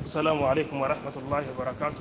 السلام عليكم ورحمة الله وبركاته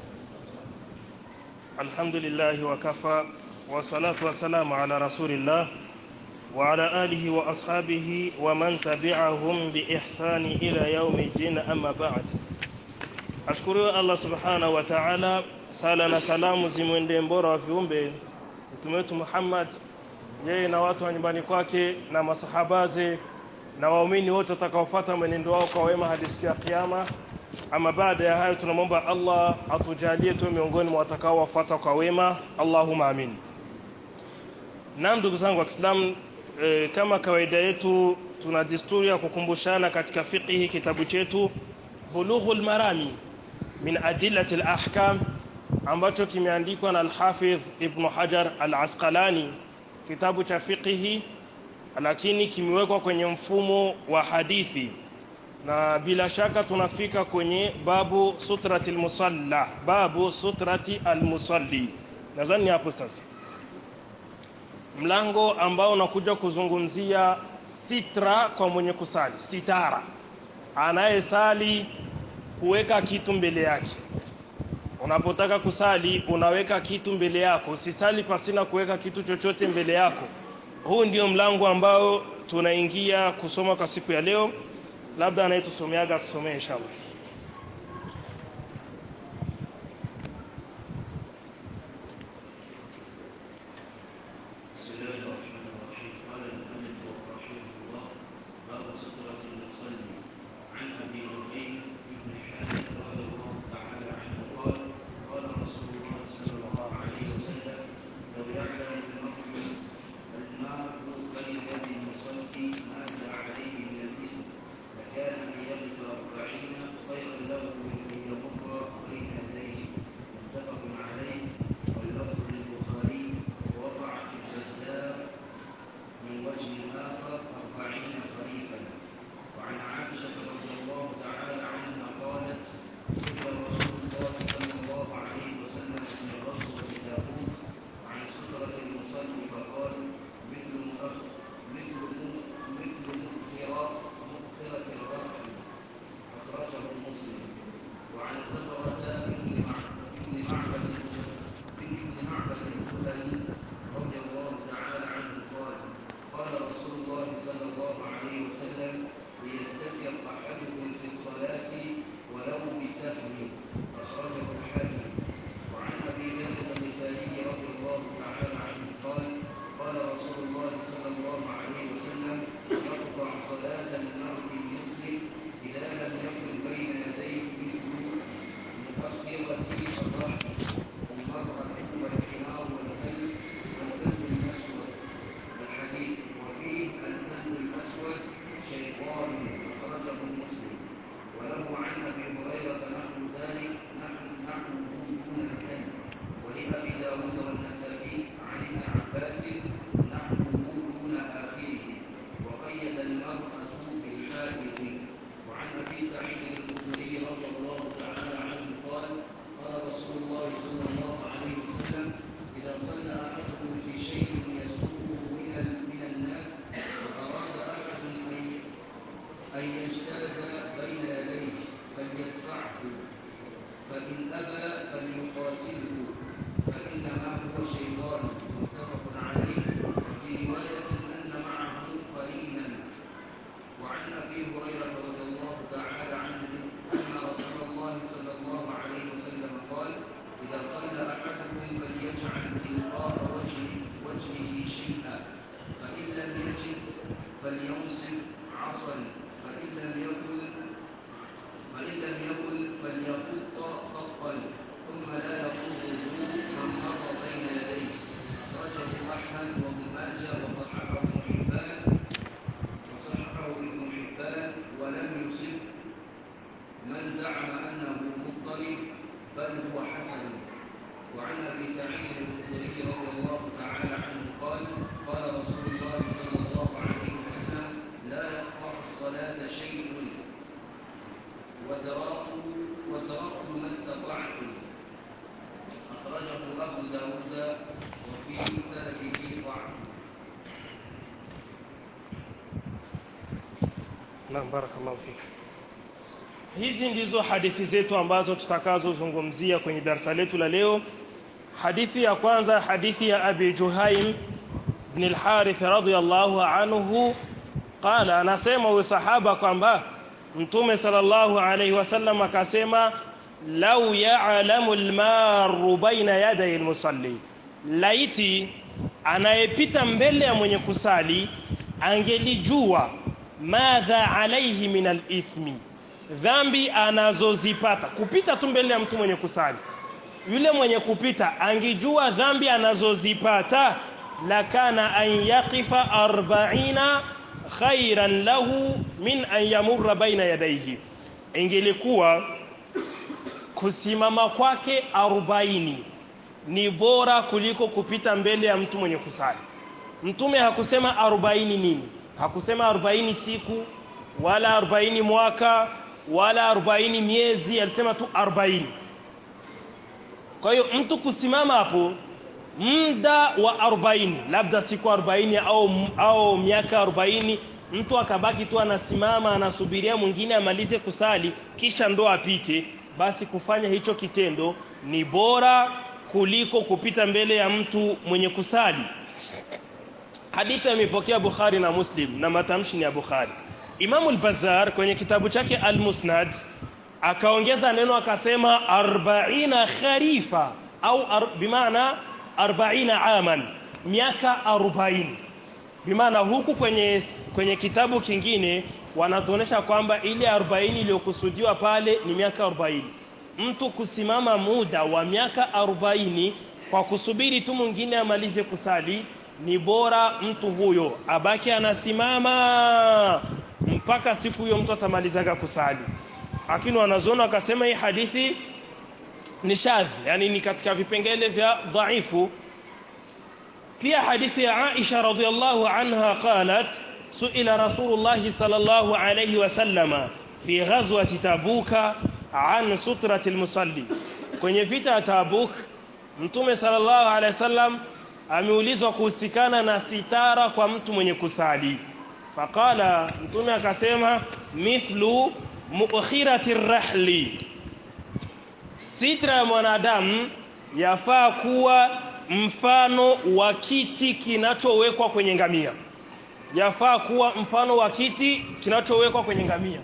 الحمد لله وكفى والصلاة والسلام على رسول الله وعلى آله وأصحابه ومن تبعهم بإحسان إلى يوم الدين أما بعد ashukuriwe allah subhanahu wa taala sala na salamu zimwendee mbora wa viumbe mtume wetu muhammad yeye na watu wa nyumbani kwake na masahabaze na waumini wote watakaofuata mwenendo wao kwa wema hadi siku ya kiyama ama baada ya hayo tunamwomba allah atujalie tu miongoni mwa watakaowafuata kwa wema allahuma amin naam ndugu zangu wa kiislamu e, kama kawaida yetu tuna desturi ya kukumbushana katika fiqhi kitabu chetu bulughul marami min adillati al-ahkam ambacho kimeandikwa na al-Hafidh Ibn Hajar al-Asqalani kitabu cha fiqhi lakini kimewekwa kwenye mfumo wa hadithi na bila shaka tunafika kwenye babu sutrati al-musalla babu sutrati al-musalli nadhani hapo sasa mlango ambao unakuja kuzungumzia sitra kwa mwenye kusali sitara anayesali kuweka kitu mbele yake unapotaka kusali unaweka kitu mbele yako usisali pasina kuweka kitu chochote mbele yako huu ndio mlango ambao tunaingia kusoma kwa siku ya leo labda anayetusomeaga tusomee inshallah بسم الله الرحمن الرحيم قال المؤلف رحمه الله باب سترة المصلي عن ابي نعيم بن حارث رضي الله تعالى عنه قال قال رسول الله صلى الله عليه وسلم لو يعلم المرء المرء بين يدي المصلي ماذا عليه من الاثم لكان ان يبت اربعين خيرا له من ان يمر بين يديه متفق عليه واللفظ للبخاري ووضع في الجزار من وجه آخر أربعين خريفا وعن عائشة رضي الله تعالى عنها قالت سئل رسول الله صلى الله عليه وسلم في غزوة تبوك عن سترة المصلي فقال مثل مؤخ مثل م- مثل مؤخرة مؤخرة الرحل أخرجه مسلم وعن ثمرة بن مع- بن معبد بن معبد الجهني رضي الله تعالى عنه قال قال رسول الله صلى الله عليه وسلم ليستتر احدكم في الصلاه ولو بسهم اخرجه الحاكم وعن ابي ذر الغفاري رضي الله تعالى عنه قال قال رسول الله صلى الله عليه وسلم يقطع صلاه المرء المسلم اذا لم يكن بين يديه مثل مؤخرة الرحم المرأة والحمار والكلب والكلب الأسود والحديد وفيه الكلب الأسود شيطان أخرجه مسلم وله عن أبي هريرة نحو ذلك نحو نحوه دون الكلب ولأبي داود والنسائي عن ابن عباس نحوه دون آخره وقيد المرأة بالحادث وعن أبي سعيد الخدري رضي الله تعالى عنه قال قال رسول الله صلى الله عليه وسلم إذا صلى أحدكم في شيء يسوقه من ال- من الناس وأراد أحد أن ي- أن يجتاز بين يديه فليدفعه فإن أبى فليقاتله فإنما هو شيطان متفق عليه وفي رواية أن معه قرينا وعن ابي هريره رضي الله تعالى عنه ان رسول الله صلى الله عليه وسلم قال اذا صلى احدكم فليجعل تلقاء وجهه وجهه شيئا فان لم يجد فليمسك عصا فان لم يكن فان لم يكن فليخط خطا ثم لا يقوله من مر بين يديه اخرجه احمد وابن ماجه وصححه ابن حبان وصححه ابن حبان ولم يصب من زعم انه مضطرب بل هو حسن وعن ابي سعيد الخدري رضي الله تعالى عنه قال قال رسول الله صلى الله عليه وسلم لا يقطع الصلاه شيء ودراء ودراء ما استطعتم اخرجه ابو داود وفي سنده ضعف naam barakallahu fik hizi ndizo hadithi zetu ambazo tutakazozungumzia kwenye darasa letu la leo hadithi ya kwanza hadithi ya Abi Juhaim ibn al-Harith radiyallahu anhu qala anasema huyo sahaba kwamba mtume sallallahu alayhi wasallam akasema law ya'lamu al-maru baina yaday al-musalli laiti anayepita mbele ya mwenye kusali angelijua madha alayhi min al-ithmi dhambi anazozipata kupita tu mbele ya mtu mwenye kusali yule mwenye kupita angijua dhambi anazozipata lakana an yaqifa arba'ina khairan lahu min an yamurra baina yadayhi ingelikuwa kusimama kwake arobaini ni bora kuliko kupita mbele ya mtu mwenye kusali mtume hakusema arobaini nini hakusema arobaini siku wala arobaini mwaka wala arobaini miezi alisema tu arobaini kwa hiyo mtu kusimama hapo muda wa arobaini labda siku arobaini au, au miaka arobaini mtu akabaki tu anasimama anasubiria mwingine amalize kusali kisha ndo apite basi kufanya hicho kitendo ni bora kuliko kupita mbele ya mtu mwenye kusali hadithi imepokea Bukhari na Muslim na matamshi ni ya Bukhari Imam al-Bazzar kwenye kitabu chake Al-Musnad akaongeza neno akasema 40 kharifa au ar, bimaana 40 aman miaka 40 bimaana huku kwenye kwenye kitabu kingine wanatuonesha kwamba ile 40 iliyokusudiwa pale ni miaka 40 mtu kusimama muda wa miaka 40 kwa kusubiri tu mwingine amalize kusali ni bora mtu huyo abaki anasimama mpaka siku hiyo mtu atamalizaga kusali lakini wanazoona wakasema hii hadithi ni shadhi yani ni katika vipengele vya dhaifu pia hadithi ya Aisha radhiallahu anha qalat suila rasulullah sallallahu alayhi wasallama fi ghazwati tabuka an sutrati almusalli kwenye vita ya tabuk mtume sallallahu alayhi wasallam ameulizwa kuhusikana na sitara kwa mtu mwenye kusali faqala mtume akasema mithlu mukhirati rahli sitra ya mwanadamu yafaa kuwa mfano wa kiti kinachowekwa kwenye ngamia yafaa kuwa mfano wa kiti kinachowekwa kwenye ngamia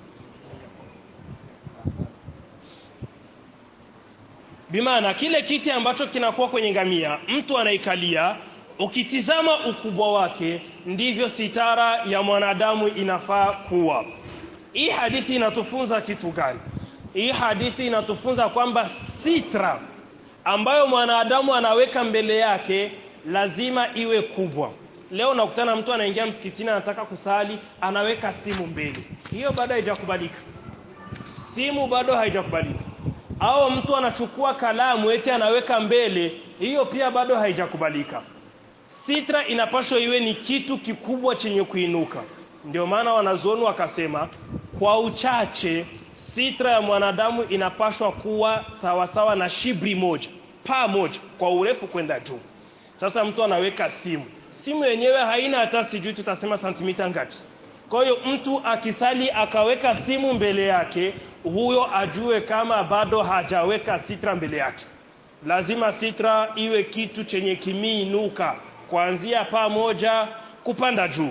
bimaana kile kiti ambacho kinakuwa kwenye ngamia mtu anaikalia ukitizama ukubwa wake ndivyo sitara ya mwanadamu inafaa kuwa hii hadithi inatufunza kitu gani hii hadithi inatufunza kwamba sitra ambayo mwanadamu anaweka mbele yake lazima iwe kubwa leo nakutana mtu anaingia msikitini anataka kusali anaweka simu mbele hiyo bado haijakubalika simu bado haijakubalika au mtu anachukua kalamu eti anaweka mbele hiyo pia bado haijakubalika sitra inapaswa iwe ni kitu kikubwa chenye kuinuka ndio maana wanazuoni wakasema kwa uchache sitra ya mwanadamu inapaswa kuwa sawasawa sawa na shibri moja paa moja kwa urefu kwenda juu sasa mtu anaweka simu simu yenyewe haina hata sijui tutasema santimita ngapi kwa hiyo mtu akisali akaweka simu mbele yake huyo ajue kama bado hajaweka sitra mbele yake lazima sitra iwe kitu chenye kimiinuka kuanzia paa moja kupanda juu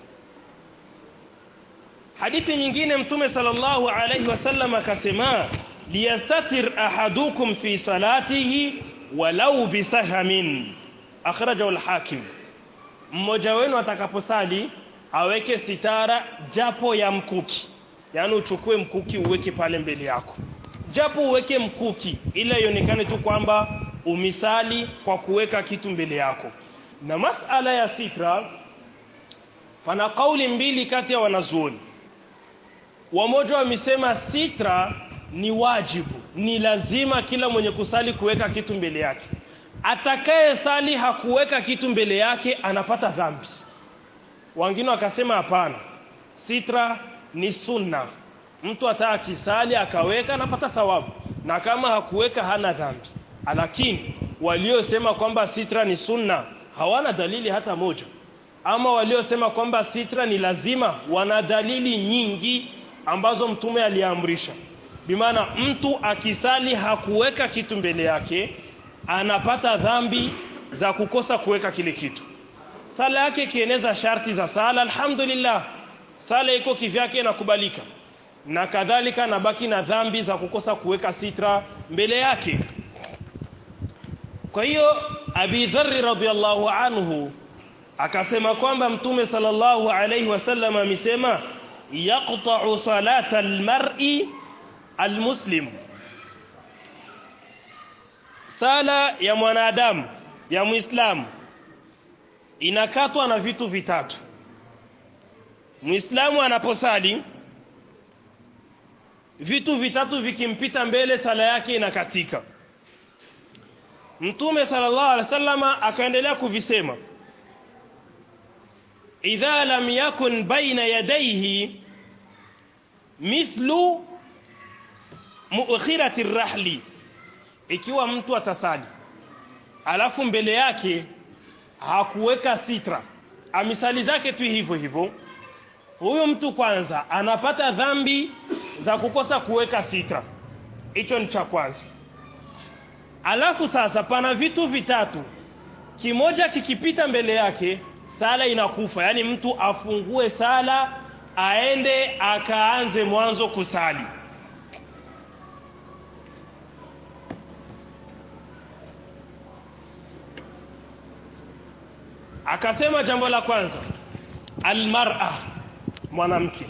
hadithi nyingine mtume sallallahu alayhi wasallam akasema liyastatir ahadukum fi salatihi walau bisahamin akhrajahu al-hakim mmoja wenu atakaposali aweke sitara japo ya mkuki yani uchukue mkuki uweke pale mbele yako japo uweke mkuki ila ionekane tu kwamba umisali kwa kuweka kitu mbele yako na masala ya sitra pana kauli mbili kati ya wanazuoni wamoja wamesema sitra ni wajibu ni lazima kila mwenye kusali kuweka kitu mbele yake atakaye sali hakuweka kitu mbele yake anapata dhambi wengine wakasema hapana sitra ni sunna mtu hata akisali akaweka anapata thawabu na kama hakuweka hana dhambi lakini waliosema kwamba sitra ni sunna hawana dalili hata moja ama waliosema kwamba sitra ni lazima wana dalili nyingi ambazo mtume aliamrisha bimaana mtu akisali hakuweka kitu mbele yake anapata dhambi za kukosa kuweka kile kitu sala yake ikieneza sharti za sala alhamdulillah sala iko kivyake inakubalika na kadhalika nabaki na dhambi za kukosa kuweka sitra mbele yake kwa hiyo Abi Dharr radhiyallahu anhu akasema kwamba mtume sallallahu alayhi wasallam amesema yaqta'u salata almar'i almuslim sala ya mwanadamu ya muislamu inakatwa na vitu vitatu muislamu anaposali vitu vitatu vikimpita mbele sala yake inakatika mtume sallallahu alaihi wasallama akaendelea kuvisema idha lam yakun baina yadayhi mithlu mu'khirati rahli ikiwa mtu atasali alafu mbele yake hakuweka sitra amisali zake tu hivyo hivyo huyo mtu kwanza anapata dhambi za kukosa kuweka sitra hicho ni cha kwanza alafu sasa pana vitu vitatu kimoja kikipita mbele yake sala inakufa yani mtu afungue sala aende akaanze mwanzo kusali akasema jambo la kwanza almar'a mwanamke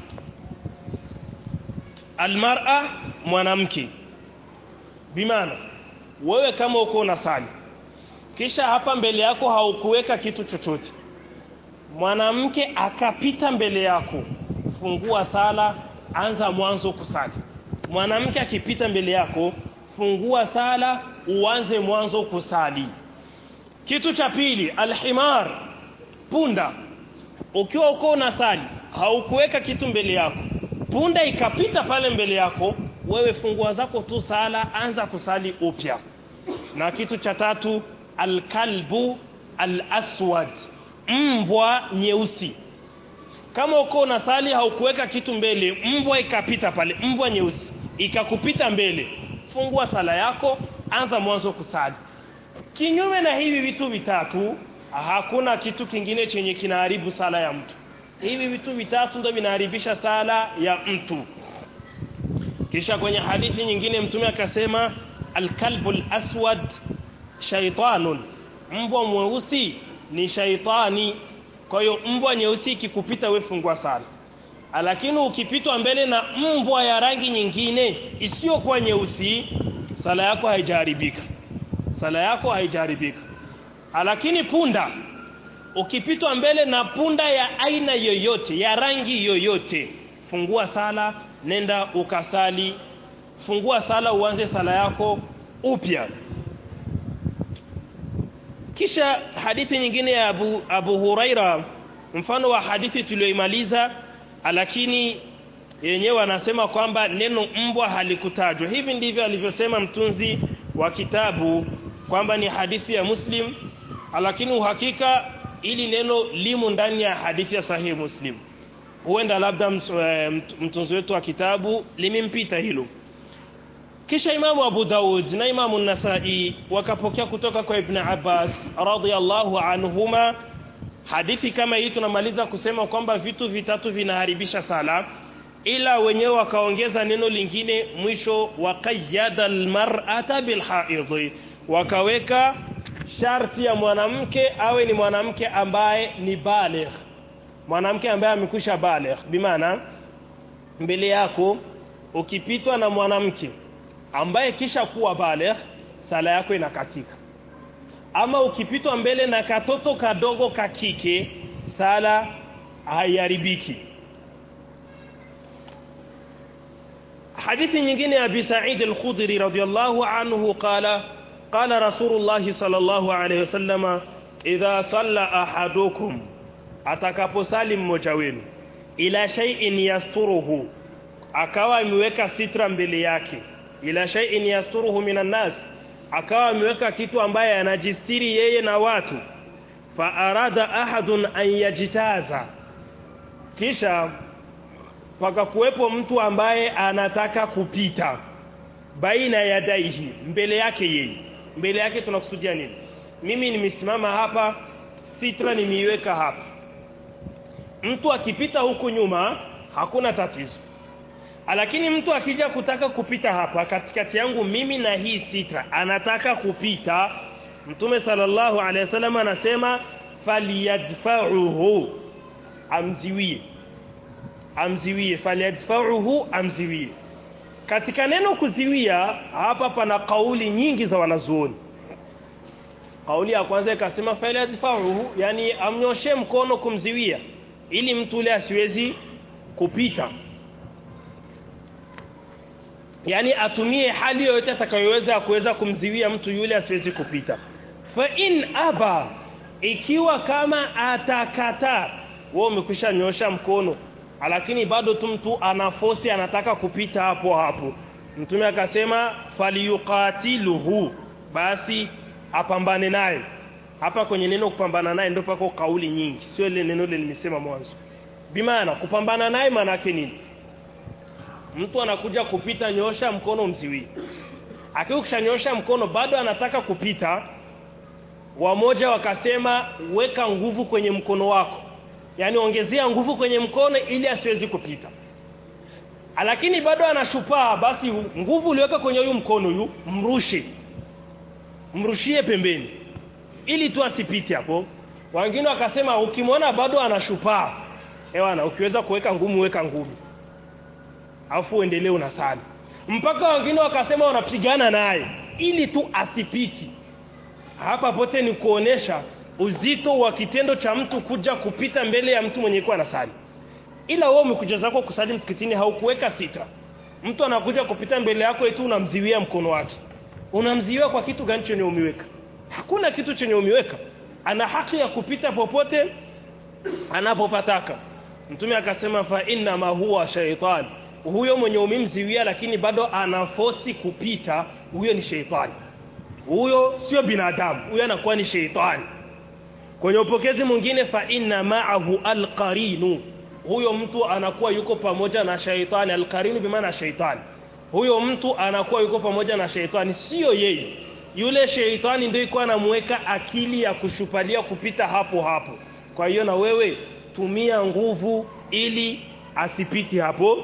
almar'a mwanamke bimaana wewe kama uko unasali kisha hapa mbele yako haukuweka kitu chochote mwanamke akapita mbele yako fungua sala anza mwanzo kusali mwanamke akipita mbele yako fungua sala uanze mwanzo kusali kitu cha pili alhimar punda ukiwa uko unasali haukuweka kitu mbele yako punda ikapita pale mbele yako wewe fungua zako tu sala anza kusali upya na kitu cha tatu alkalbu alaswad mbwa nyeusi kama uko unasali haukuweka kitu mbele mbwa ikapita pale mbwa nyeusi ikakupita mbele fungua sala yako anza mwanzo kusali kinyume na hivi vitu vitatu hakuna kitu kingine chenye kinaharibu sala ya mtu hivi vitu vitatu ndio vinaharibisha sala ya mtu kisha kwenye hadithi nyingine mtume akasema alkalbul aswad shaitanun mbwa mweusi ni shaitani kwa hiyo mbwa nyeusi ikikupita we fungua sala lakini ukipitwa mbele na mbwa ya rangi nyingine isiyokuwa nyeusi sala yako haijaharibika sala yako haijaharibika lakini punda ukipitwa mbele na punda ya aina yoyote ya rangi yoyote fungua sala nenda ukasali fungua sala uanze sala yako upya kisha hadithi nyingine ya Abu, Abu Huraira mfano wa hadithi tuliyoimaliza lakini yenyewe anasema kwamba neno mbwa halikutajwa hivi ndivyo alivyosema mtunzi wa kitabu kwamba ni hadithi ya Muslim lakini uhakika ili neno limo ndani ya hadithi ya sahihi Muslim huenda labda mtunzi wetu wa kitabu limempita hilo kisha imamu Abu Daud na imamu Nasai wakapokea kutoka kwa Ibn Abbas radhiyallahu anhuma hadithi kama hii tunamaliza kusema kwamba vitu vitatu vinaharibisha sala ila wenyewe wakaongeza neno lingine mwisho waqayyada almar'ata bilhaidhi wakaweka sharti ya mwanamke awe ni mwanamke ambaye ni baligh mwanamke ambaye amekwisha baligh bimaana mbele yako ukipitwa na mwanamke ambaye kisha kuwa baligh sala yako inakatika ama ukipitwa mbele na katoto kadogo kakike sala haiharibiki hadithi nyingine ya Abi Sa'id al-Khudri radiyallahu anhu qala qala Rasulullah sallallahu alayhi wasallam idha salla ahadukum atakaposali mmoja wenu ila shay'in yasturuhu akawa ameweka sitra mbele yake ila shay'in yasturuhu minan nas akawa ameweka kitu ambaye anajistiri yeye na watu fa arada ahadun an yajitaza kisha pakakuwepo mtu ambaye anataka kupita baina ya daihi mbele yake yeye mbele yake tunakusudia nini mimi nimesimama hapa sitra nimeiweka hapa mtu akipita huku nyuma hakuna tatizo lakini mtu akija kutaka kupita hapa katikati yangu mimi na hii sitra anataka kupita mtume sallallahu alaihi wasallam anasema falyadfa'uhu amziwie amziwie falyadfa'uhu amziwie katika neno kuziwia hapa pana kauli nyingi za wanazuoni kauli ya kwanza ikasema falyadfa'uhu yani amnyoshe mkono kumziwia ili mtu ule asiwezi kupita yani atumie hali yoyote atakayoweza kuweza kumziwia mtu yule asiwezi kupita fa in aba ikiwa kama atakataa wewe umekwisha nyosha mkono lakini bado tu mtu ana force anataka kupita hapo hapo mtume akasema faliyuqatiluhu basi apambane naye hapa kwenye neno kupambana naye ndio pako kauli nyingi sio ile neno ile nimesema mwanzo bimaana kupambana naye maana yake nini mtu anakuja kupita nyosha mkono mziwi akikishanyosha mkono bado anataka kupita wamoja wakasema weka nguvu kwenye mkono wako yani ongezea nguvu kwenye mkono ili asiwezi kupita lakini bado anashupaa basi nguvu uliweka kwenye huyu mkono yu mrushe mrushie pembeni ili tu asipite hapo wengine wakasema ukimwona bado anashupaa ewana ukiweza kuweka ngumu weka ngumu afu uendelee unasali mpaka wengine wakasema wanapigana naye ili tu asipiti hapa pote ni kuonesha uzito wa kitendo cha mtu kuja kupita mbele ya mtu mwenye kuwa anasali ila wewe umekuja zako kusali msikitini haukuweka sita mtu anakuja kupita mbele yako eti unamziwia mkono wake unamziwia kwa kitu gani chenye umeweka hakuna kitu chenye umeweka ana haki ya kupita popote anapopataka mtume akasema fa inna ma huwa shaytan huyo mwenye umemziwia lakini bado anafosi kupita huyo ni sheitani huyo sio binadamu huyo anakuwa ni sheitani kwenye upokezi mwingine fa inna ma'ahu alqarinu huyo mtu anakuwa yuko pamoja na shaitani alqarinu bimaana shaitani huyo mtu anakuwa yuko pamoja na shaitani sio yeye yule sheitani ndio iko anamweka akili ya kushupalia kupita hapo hapo kwa hiyo na wewe tumia nguvu ili asipiti hapo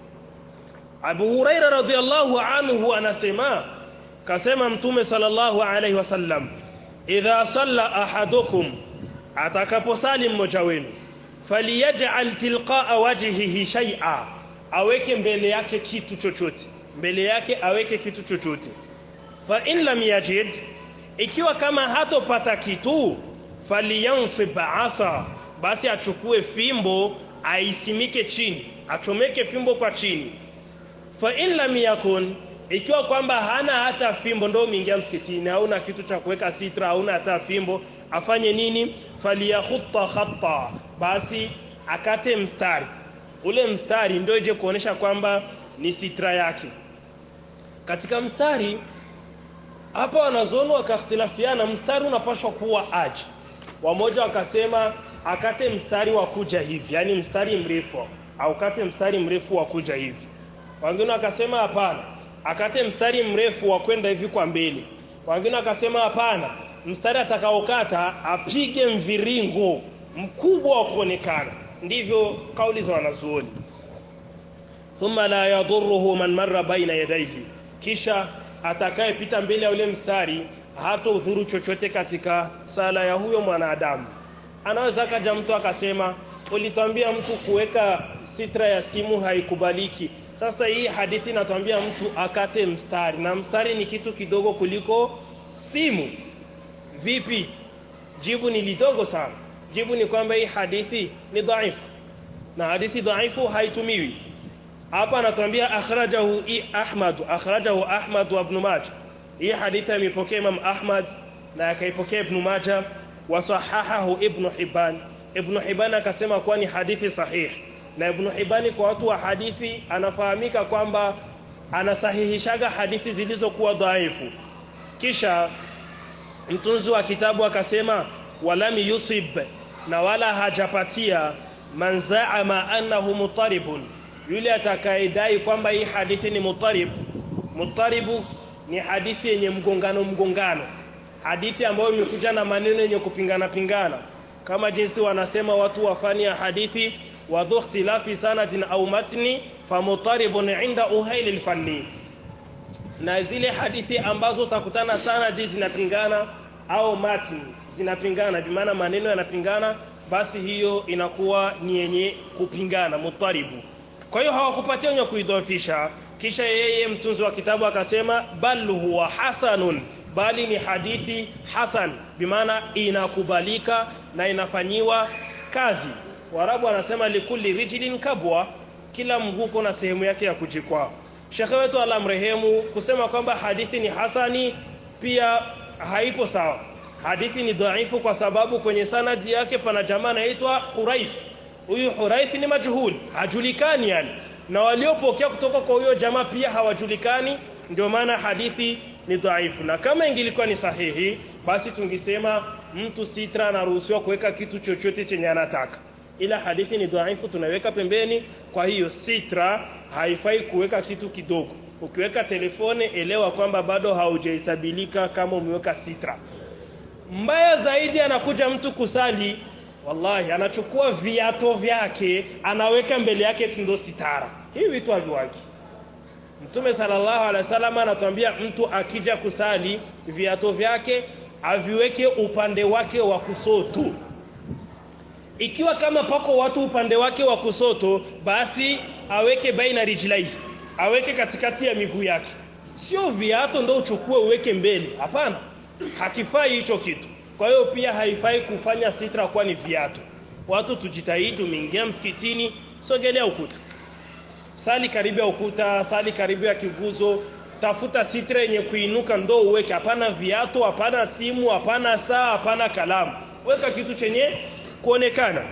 Abu Huraira radhiallahu anhu anasema kasema mtume sallallahu alaihi wasallam idha salla ahadukum atakaposali mmoja wenu faliyaj'al tilqa'a wajhihi shay'a aweke mbele yake kitu chochote mbele yake aweke kitu chochote fa in lam yajid ikiwa kama hatopata kitu falyansib asa basi achukue fimbo aisimike chini achomeke fimbo kwa chini fa in lam yakun ikiwa kwamba hana hata fimbo ndio umeingia msikitini hauna kitu cha kuweka sitra hauna hata fimbo afanye nini falyakhutta khatta basi akate mstari ule mstari ndio ije kuonesha kwamba ni sitra yake katika mstari hapa wanazono wakakhtilafiana mstari unapaswa kuwa aje wamoja wakasema akate mstari wa kuja hivi yani mstari mrefu au kate mstari mrefu wa kuja hivi wengine wakasema hapana akate mstari mrefu wa kwenda hivi kwa mbele wengine wakasema hapana mstari atakaokata apige mviringo mkubwa wa kuonekana ndivyo kauli za wanazuoni thumma la yadurruhu man marra baina yadayhi kisha atakayepita mbele ya ule mstari hata udhuru chochote katika sala ya huyo mwanadamu anaweza kaja mtu akasema ulitwambia mtu kuweka sitra ya simu haikubaliki sasa hii hadithi inatwambia mtu akate mstari na mstari ni kitu kidogo kuliko simu vipi jibu ni lidogo sana jibu ni kwamba hii hadithi ni dhaifu na hadithi dhaifu haitumiwi hapa anatuambia akhrajahu Ahmad akhrajahu Ahmad wa Ibn Majah hii hadithi imepokea Imam Ahmad na akaipokea Ibn Majah wa sahahahu Ibn Hibban Ibn Hibban akasema kuwa ni hadithi sahihi na Ibn Hibban kwa watu wa hadithi anafahamika kwamba anasahihishaga hadithi zilizokuwa dhaifu kisha mtunzi wa kitabu akasema walam yusib na wala hajapatia man zaama annahu mutaribun yule atakayedai kwamba hii hadithi ni mutarib mutaribu ni hadithi yenye mgongano mgongano hadithi ambayo imekuja na maneno yenye kupingana pingana kama jinsi wanasema watu wafani ya hadithi wa dhu ikhtilafi sanadin au matni famutaribun inda uhaili alfanni na zile hadithi ambazo utakutana sanadi zinapingana au matni zinapingana bimaana maneno yanapingana basi hiyo inakuwa ni yenye kupingana mutaribu kwa hiyo hawakupatia wenye kuidhofisha kisha yeye mtunzi wa kitabu akasema bal huwa hasanun bali ni hadithi hasan bimaana inakubalika na inafanyiwa kazi warabu anasema likulli rijlin kabwa kila mguu na sehemu yake ya kujikwaa shekhe wetu alamrehemu kusema kwamba hadithi ni hasani pia haipo sawa hadithi ni dhaifu kwa sababu kwenye sanadi yake pana jamaa anaitwa Huraith huyu Huraith ni majhul hajulikani yani na waliopokea kutoka kwa huyo jamaa pia hawajulikani ndio maana hadithi ni dhaifu na kama ingilikuwa ni sahihi basi tungisema mtu sitra anaruhusiwa kuweka kitu chochote chenye anataka ila hadithi ni dhaifu tunaweka pembeni kwa hiyo sitra haifai kuweka kitu kidogo ukiweka telefone elewa kwamba bado haujahesabilika kama umeweka sitra mbaya zaidi anakuja mtu kusali wallahi anachukua viato vyake anaweka mbele yake ndo sitara hivi vitu haviwaki Mtume sallallahu alaihi wasallam anatuambia mtu akija kusali viato vyake aviweke upande wake wa kusoto ikiwa kama pako watu upande wake wa kusoto basi aweke baina rijlai aweke katikati ya miguu yake sio viato ndo uchukue uweke mbele hapana hakifai hicho kitu kwa hiyo pia haifai kufanya sitra kuwa ni viatu watu tujitahidi umeingia msikitini sogelea ukuta sali karibu ya ukuta sali karibu ya kiguzo tafuta sitra yenye kuinuka ndo uweke hapana viatu hapana simu hapana saa hapana kalamu weka kitu chenye kuonekana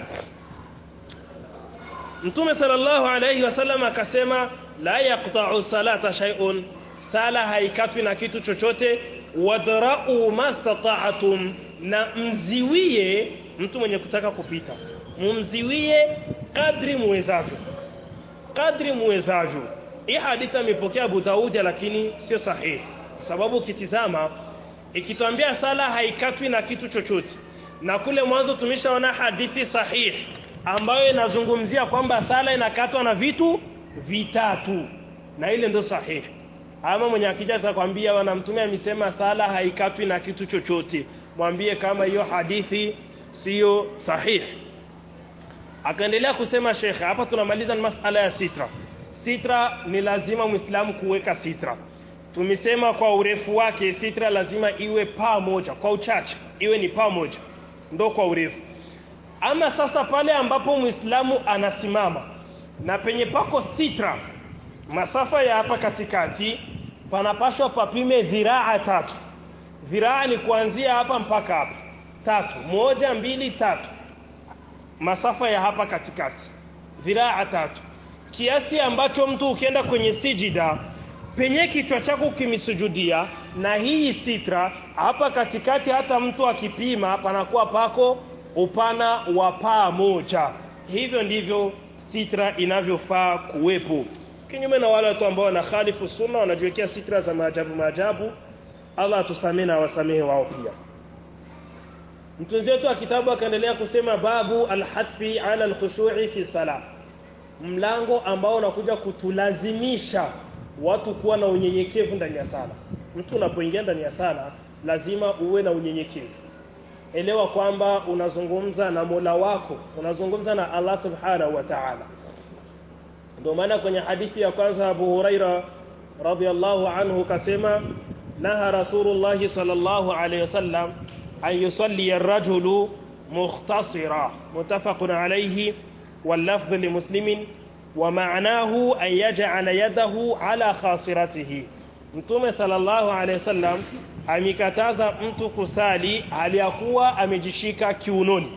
Mtume sallallahu alayhi wasallam akasema la yaqta'u salata shay'un sala haikatwi na kitu chochote wadra'u mastata'tum na mziwie mtu mwenye kutaka kupita mumziwie kadri muwezavyo kadri muwezavyo hii hadithi amepokea Abu Daud lakini sio sahihi sababu ukitizama ikitwambia sala haikatwi na kitu chochote na kule mwanzo tumeshaona hadithi sahihi ambayo inazungumzia kwamba sala inakatwa na vitu vitatu na ile ndio sahihi ama mwenye akija atakwambia wana mtume amesema sala haikatwi na kitu chochote mwambie kama hiyo hadithi siyo sahihi akaendelea kusema shekhe hapa tunamaliza ni masala ya sitra sitra ni lazima muislamu kuweka sitra tumesema kwa urefu wake sitra lazima iwe paa moja kwa uchache iwe ni paa moja ndo kwa urefu ama sasa pale ambapo muislamu anasimama na penye pako sitra masafa ya hapa katikati panapashwa papime dhiraa tatu dhiraa ni kuanzia hapa mpaka hapa tatu moja mbili tatu masafa ya hapa katikati dhiraa tatu kiasi ambacho mtu ukienda kwenye sijida penye kichwa chako kimisujudia na hii sitra hapa katikati hata mtu akipima panakuwa pako upana wa paa moja hivyo ndivyo sitra inavyofaa kuwepo kinyume na wale watu ambao wanakhalifu sunna wanajiwekea sitra za maajabu maajabu Allah atusamee na wasamehe wao pia mtunzi wetu wa kitabu akaendelea kusema babu alhasbi ala alkhushu'i fi salah mlango ambao unakuja kutulazimisha watu kuwa na unyenyekevu ndani ya sala mtu unapoingia ndani ya sala lazima uwe na unyenyekevu elewa kwamba unazungumza na Mola wako unazungumza na Allah subhanahu wa ta'ala ndio maana kwenye hadithi ya kwanza Abu Huraira radhiyallahu anhu kasema naha Rasulullah sallallahu alayhi wasallam an yusalli ar-rajulu mukhtasira mutafaqun alayhi واللفظ لمسلم ومعناه أن يجعل يده على خاصرته Mtume sallallahu alaihi wasallam amikataza mtu kusali aliyakuwa amejishika kiunoni.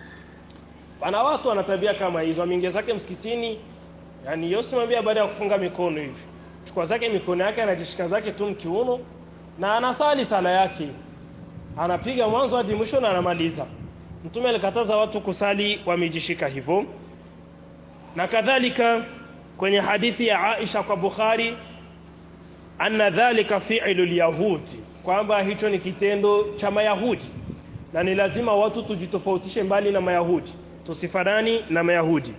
Pana watu wana tabia kama hizo, ameingia zake msikitini, yani yosimwambia baada ya kufunga mikono hivi. Chukua zake mikono yake anajishika zake tu mkiuno na anasali sala yake. Anapiga mwanzo hadi mwisho na anamaliza. Mtume alikataza watu kusali wamejishika hivyo. Na kadhalika kwenye hadithi ya Aisha kwa Bukhari anna dhalika fi'lu al-yahudi kwamba hicho ni kitendo cha mayahudi na ni lazima watu tujitofautishe mbali na mayahudi tusifanani na mayahudi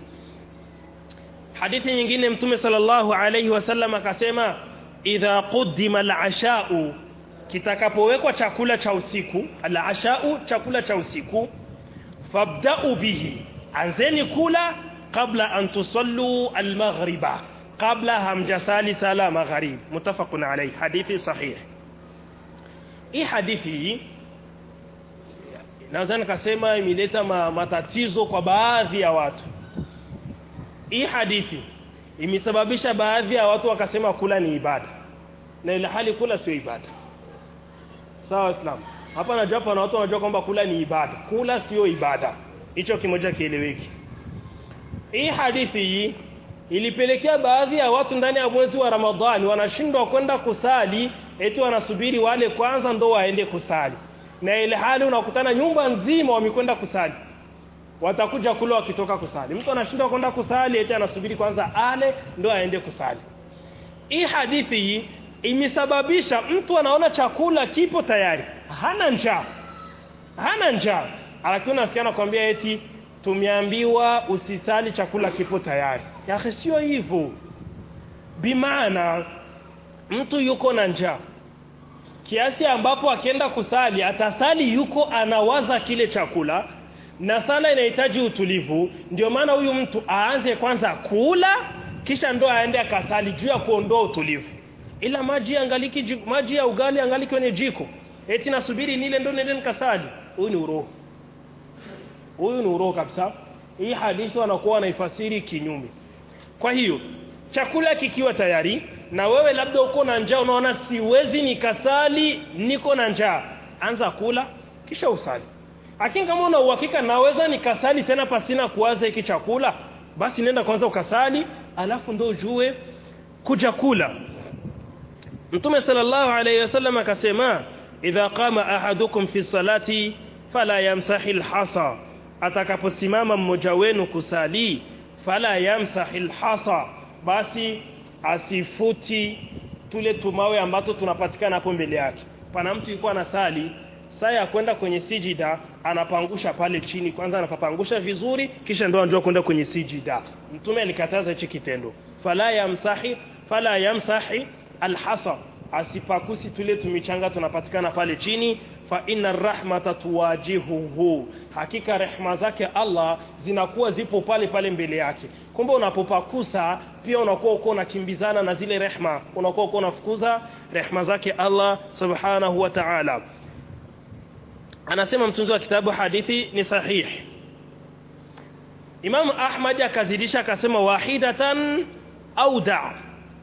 hadithi nyingine mtume sallallahu alayhi wasallam akasema idha quddima al-asha'u kitakapowekwa chakula cha usiku al-asha'u chakula cha usiku fabda'u bihi anzeni kula kabla an tusallu al-maghriba kabla hamjasali sala magharib mutafaqun alayhi hadithi sahih hii hadithi naweza nikasema imeleta ma, matatizo kwa baadhi ya watu hii hadithi imesababisha baadhi ya watu wakasema kula ni ibada na ile hali kula sio ibada sawa islam hapa najua hapa na watu wanajua kwamba kula ni ibada kula sio ibada hicho kimoja kieleweki hii hadithi hii ilipelekea baadhi ya watu ndani ya mwezi wa Ramadhani wanashindwa kwenda kusali eti wanasubiri wale kwanza ndo waende kusali na ile hali unakutana nyumba nzima wamekwenda kusali watakuja kula wakitoka kusali mtu anashindwa kwenda kusali eti anasubiri kwanza ale ndo aende kusali hii hadithi hii imesababisha mtu anaona chakula kipo tayari hana njaa hana njaa lakini unasikia anakuambia eti tumeambiwa usisali chakula kipo tayari ya sio hivyo bimaana mtu yuko na njaa kiasi ambapo akienda kusali atasali yuko anawaza kile chakula na sala inahitaji utulivu ndio maana huyu mtu aanze kwanza kula kisha ndo aende akasali juu ya kuondoa utulivu ila maji angaliki maji ya ugali angaliki kwenye jiko eti nasubiri nile ndo nende nikasali huyu ni uroho huyu ni uroho kabisa hii hadithi wanakuwa wanaifasiri kinyume kwa hiyo chakula kikiwa tayari na wewe labda uko na njaa unaona siwezi nikasali niko na njaa anza kula kisha usali lakini kama una uhakika naweza nikasali tena pasina kuwaza hiki chakula basi nenda kwanza ukasali alafu ndo ujue kuja kula Mtume sallallahu alayhi wasallam akasema idha qama ahadukum fi salati fala yamsahi alhasa atakaposimama mmoja wenu kusali fala yamsahi alhasa basi asifuti tule tumawe ambato tunapatikana hapo mbele yake pana mtu yuko anasali saa ya kwenda kwenye sijida anapangusha pale chini kwanza anapapangusha vizuri kisha ndo anajua kwenda kwenye sijida mtume alikataza hichi kitendo fala yamsahi fala yamsahi alhasa asipakusi tule tumichanga tunapatikana pale chini fa inna rahmata tuwajihuhu hakika rehma zake Allah zinakuwa zipo pale pale mbele yake kumbe unapopakusa pia unakuwa uko unakimbizana na zile rehma unakuwa uko unafukuza rehma zake Allah subhanahu wa ta'ala anasema mtunzi wa kitabu hadithi ni sahihi Imam Ahmad akazidisha akasema wahidatan au da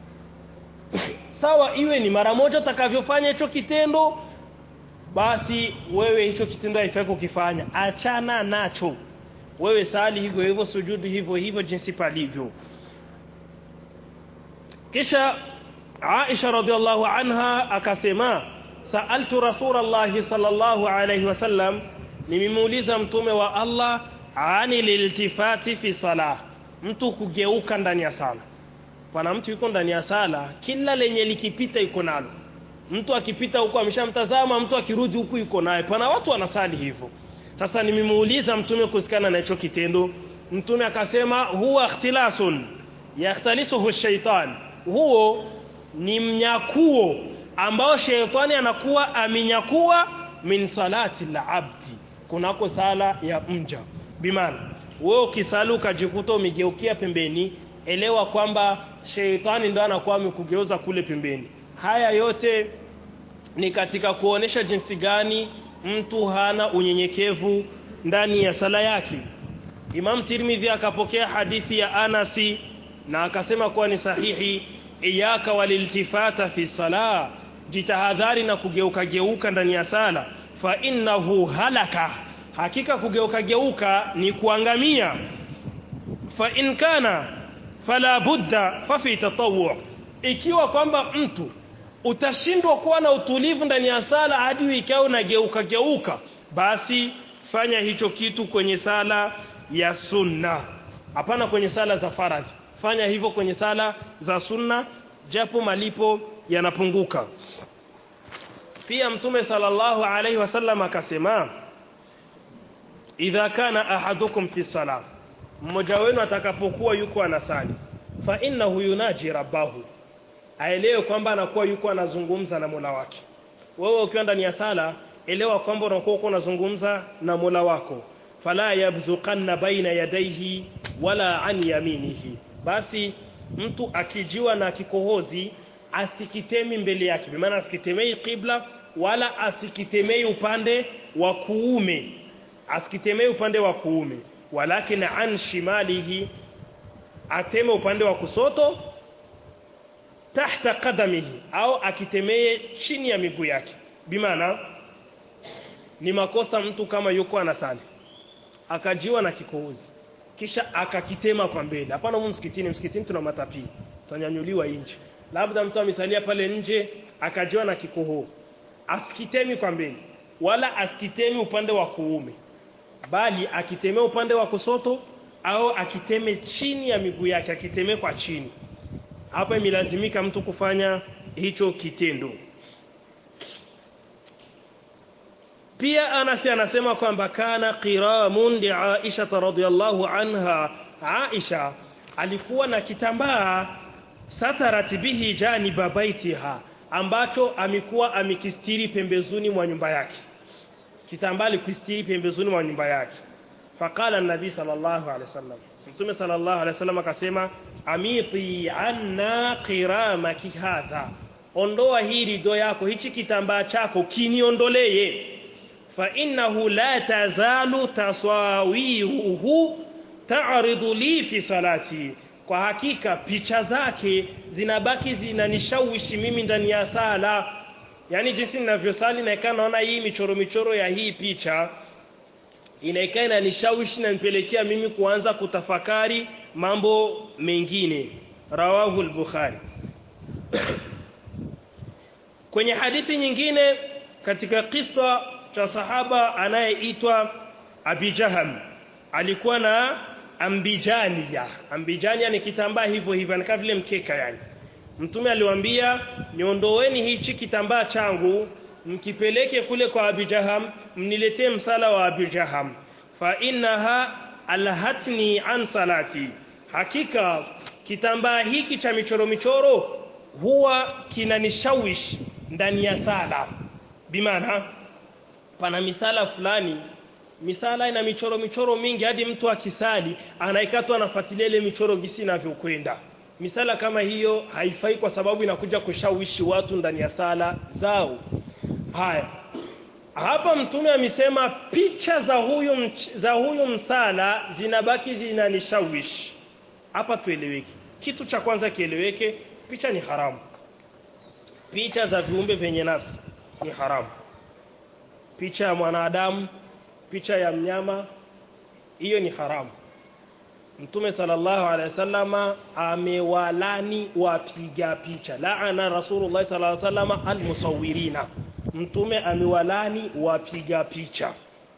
sawa iwe ni mara moja utakavyofanya hicho kitendo basi wewe hicho kitendo haifai kukifanya achana nacho wewe sali hivyo hivyo sujudu hivyo hivyo jinsi palivyo kisha Aisha radhiallahu anha akasema sa'altu Rasulullah sallallahu alayhi wasallam nimemuuliza mtume wa Allah ani liltifati fi salah mtu kugeuka ndani ya sala pana mtu yuko ndani ya sala kila lenye likipita yuko nalo mtu akipita huko ameshamtazama mtu akirudi huku yuko naye pana watu wanasali hivyo sasa nimemuuliza mtume kusikana na hicho kitendo mtume akasema huwa ikhtilasun yakhtalisuhu shaitan huo ni mnyakuo ambao sheitani anakuwa amenyakua min salati al-abdi kunako sala ya mja bimana wewe ukisali ukajikuta umegeukia pembeni elewa kwamba sheitani ndo anakuwa amekugeuza kule pembeni haya yote ni katika kuonesha jinsi gani mtu hana unyenyekevu ndani ya sala yake Imam Tirmidhi akapokea hadithi ya Anasi na akasema kuwa ni sahihi iyaka waliltifata fi salah jitahadhari na kugeuka geuka ndani ya sala fa innahu halaka hakika kugeuka geuka ni kuangamia fa in kana fala budda fa fi tatawwu ikiwa kwamba mtu utashindwa kuwa na utulivu ndani ya sala hadi ikawa unageuka geuka basi fanya hicho kitu kwenye sala ya sunna hapana kwenye sala za faradhi fanya hivyo kwenye sala za sunna japo malipo yanapunguka pia mtume sallallahu alaihi wasallam akasema idha kana ahadukum fi salah mmoja wenu atakapokuwa yuko anasali fa innahu yunaji rabbahu aelewe kwamba anakuwa yuko anazungumza na Mola wake wewe ukiwa ndani ya sala elewa kwamba unakuwa uko unazungumza na Mola wako fala yabzuqanna baina yadayhi wala an yaminihi basi mtu akijiwa na kikohozi asikitemi mbele yake kwa maana asikitemei qibla wala asikitemei upande wa kuume asikitemei upande wa kuume walakin an shimalihi ateme upande wa kusoto tahta qadamihi au akitemee chini ya miguu yake bimaana ni makosa mtu kama yuko anasali akajiwa na kikohozi kisha akakitema kwa mbele hapana humu msikitini msikitini tuna matapii tutanyanyuliwa nje labda mtu amesalia pale nje akajiwa na kikoho asikitemi kwa mbele wala asikitemi upande wa kuume bali akitemea upande wa kusoto au akiteme chini ya miguu yake akiteme kwa chini hapa imelazimika mtu kufanya hicho kitendo pia Anas anasema kwamba kana qiramun li Aisha radhiyallahu anha Aisha alikuwa na kitambaa satarat bihi janiba baitiha ambacho amekuwa amikistiri pembezoni mwa nyumba yake kitambaa alikistiri pembezoni mwa nyumba yake faqala an-nabi sallallahu alaihi wasallam mtume sallallahu alaihi wasallam akasema amiti anna qiramaki hadha ondoa hii rido yako hichi kitambaa chako kiniondolee fa innahu la tazalu tasawiruhu ta'ridu li fi salati kwa hakika picha zake zinabaki zinanishawishi mimi ndani ya sala yani jinsi ninavyosali na naona hii michoro michoro ya hii picha inaikaa inanishawishi na nipelekea mimi kuanza kutafakari mambo mengine rawahu al-bukhari kwenye hadithi nyingine katika kisa cha sahaba anayeitwa Abi Jaham alikuwa na ambijania ambijania ni kitambaa hivyo hivyo ni kama vile mkeka yani mtume aliwaambia niondoeni hichi kitambaa changu mkipeleke kule kwa Abi Jaham mniletee msala wa Abi Jaham fa innaha alhatni an salati hakika kitambaa hiki cha michoro michoro huwa kinanishawishi ndani ya sala bimaana pana misala fulani misala ina michoro michoro mingi hadi mtu akisali anaikatwa anafuatilia ile michoro gisi inavyokwenda misala kama hiyo haifai kwa sababu inakuja kushawishi watu ndani ya sala zao haya hapa mtume amesema picha za huyu mch, za huyu msala zinabaki zinanishawishi hapa tueleweke kitu cha kwanza kieleweke picha ni haramu picha za viumbe vyenye nafsi ni haramu picha ya mwanadamu picha ya mnyama hiyo ni haramu Mtume sallallahu alaihi wasallama amewalani wapiga picha laana Rasulullah sallallahu alaihi wasallama almusawirina Mtume amewalani wapiga picha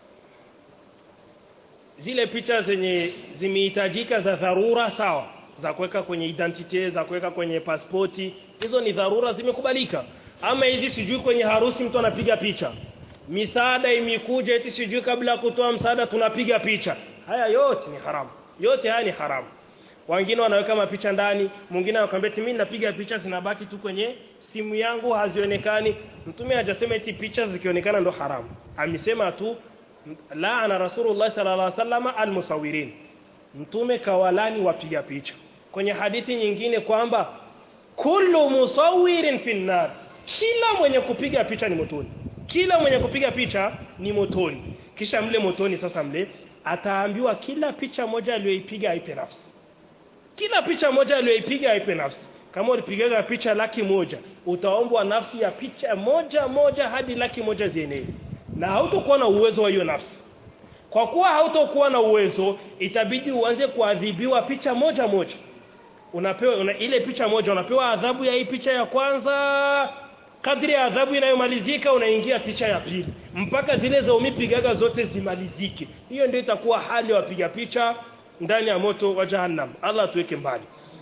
zile picha zenye zimehitajika za dharura sawa za kuweka kwenye identity za kuweka kwenye pasipoti hizo ni dharura zimekubalika ama hizi sijui kwenye harusi mtu anapiga picha misaada imekuja eti sijui kabla ya kutoa msaada tunapiga picha haya yote ni haramu yote haya ni haramu wengine wanaweka mapicha ndani mwingine anakuambia mimi napiga picha zinabaki tu kwenye simu yangu hazionekani mtume hajasema eti picha zikionekana ndo haramu amesema tu laana rasulullah sallallahu alaihi wasallam almusawirin mtume kawalani wapiga picha kwenye hadithi nyingine kwamba kullu musawirin finnar kila mwenye kupiga picha ni motoni kila mwenye kupiga picha ni motoni kisha mle motoni sasa mle ataambiwa kila picha moja aliyoipiga aipe nafsi kila picha moja aliyoipiga aipe nafsi kama ulipigaga picha laki moja utaombwa nafsi ya picha moja moja hadi laki moja zienee na hautokuwa na uwezo wa hiyo nafsi kwa kuwa hautokuwa na uwezo itabidi uanze kuadhibiwa picha moja moja unapewa una, ile picha moja unapewa adhabu ya hii picha ya kwanza kadri ya adhabu inayomalizika unaingia picha ya pili mpaka zile za umipigaga zote zimalizike hiyo ndio itakuwa hali ya wapiga picha ndani ya moto wa jahannam Allah tuweke mbali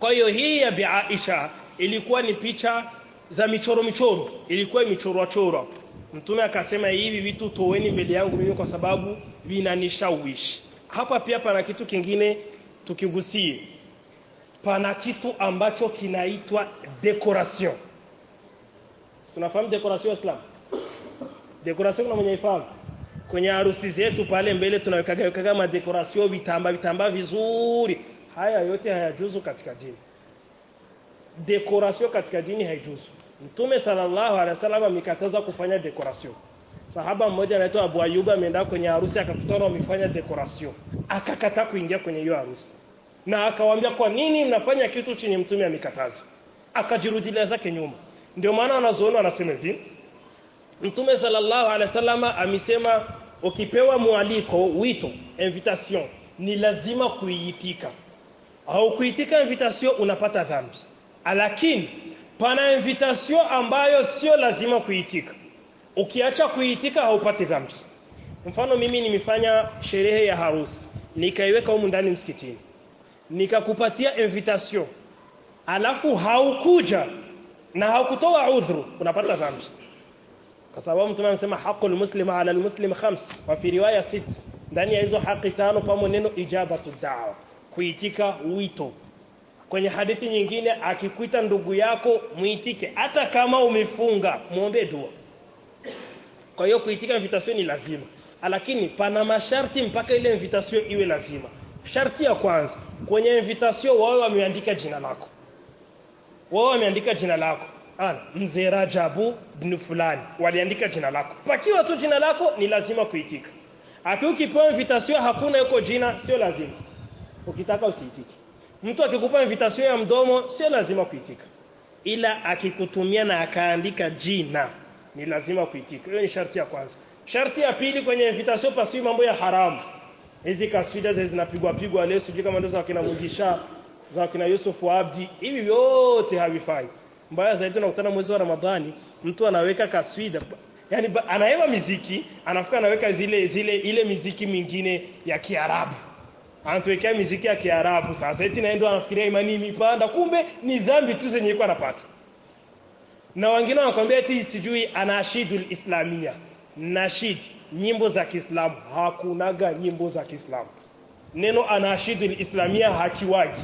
kwa hiyo hii ya Bi Aisha ilikuwa ni picha za michoro michoro ilikuwa imechorwa chorwa mtume akasema hivi vitu toweni mbele yangu mimi kwa sababu vinanishawishi hapa pia pana kitu kingine tukigusie pana kitu ambacho kinaitwa decoration tunafahamu decoration Islam decoration kuna mwenye ifahamu kwenye harusi zetu pale mbele tunawekaga wekaga madecoration vitamba vitamba vizuri haya yote hayajuzu katika dini decoration katika dini haijuzu Mtume sallallahu alaihi wasallam amekataza kufanya decoration. Sahaba mmoja anaitwa Abu Ayyub ameenda kwenye harusi akakutana wamefanya decoration. Akakataa kuingia kwenye hiyo harusi. Na akawaambia kwa nini mnafanya kitu chenye mtume amekataza? Akajirudilia zake nyuma. Ndio maana wanazoona wanasema hivi. Mtume sallallahu alaihi wasallam amesema ukipewa mwaliko, wito, invitation ni lazima kuiitika. Au kuitika invitation unapata dhambi. Lakini pana invitation ambayo sio lazima kuitika ukiacha kuitika haupati dhambi mfano mimi nimefanya sherehe ya harusi nikaiweka humu ndani msikitini nikakupatia invitation alafu haukuja na haukutoa udhuru unapata dhambi kwa sababu mtume anasema haqqul muslim ala almuslim khams wa fi riwaya sit ndani ya hizo haki tano pamo neno ijabatu da'wa kuitika wito kwenye hadithi nyingine akikuita ndugu yako muitike hata kama umefunga muombe dua kwa hiyo kuitika invitation ni lazima lakini pana masharti mpaka ile invitation iwe lazima sharti ya kwanza kwenye invitation wao wameandika jina lako wao wameandika jina lako ana mzee Rajabu bin fulani waliandika jina lako pakiwa tu jina lako ni lazima kuitika akiwa ukipewa invitation hakuna yuko jina sio lazima ukitaka usiitike mtu akikupa invitation ya mdomo sio lazima kuitika ila akikutumia na akaandika jina ni lazima kuitika hiyo ni sharti ya kwanza sharti ya pili kwenye invitation pasiwi mambo ya haramu hizi kaswida zinapigwa pigwa leo sijui kama ndio za kina Mugisha za kina Yusuf Abdi hivi vyote havifai mbaya zaidi unakutana mwezi wa Ramadhani mtu anaweka kaswida yani anaewa miziki anafika anaweka zile zile ile miziki mingine ya Kiarabu anatuwekea miziki ya Kiarabu sasa eti naenda anafikiria imani imepanda kumbe ni dhambi tu zenye yuko anapata na wengine wanakuambia eti sijui anashidul islamia nashid nyimbo za Kiislamu hakunaga nyimbo za Kiislamu neno anashidul islamia hakiwaji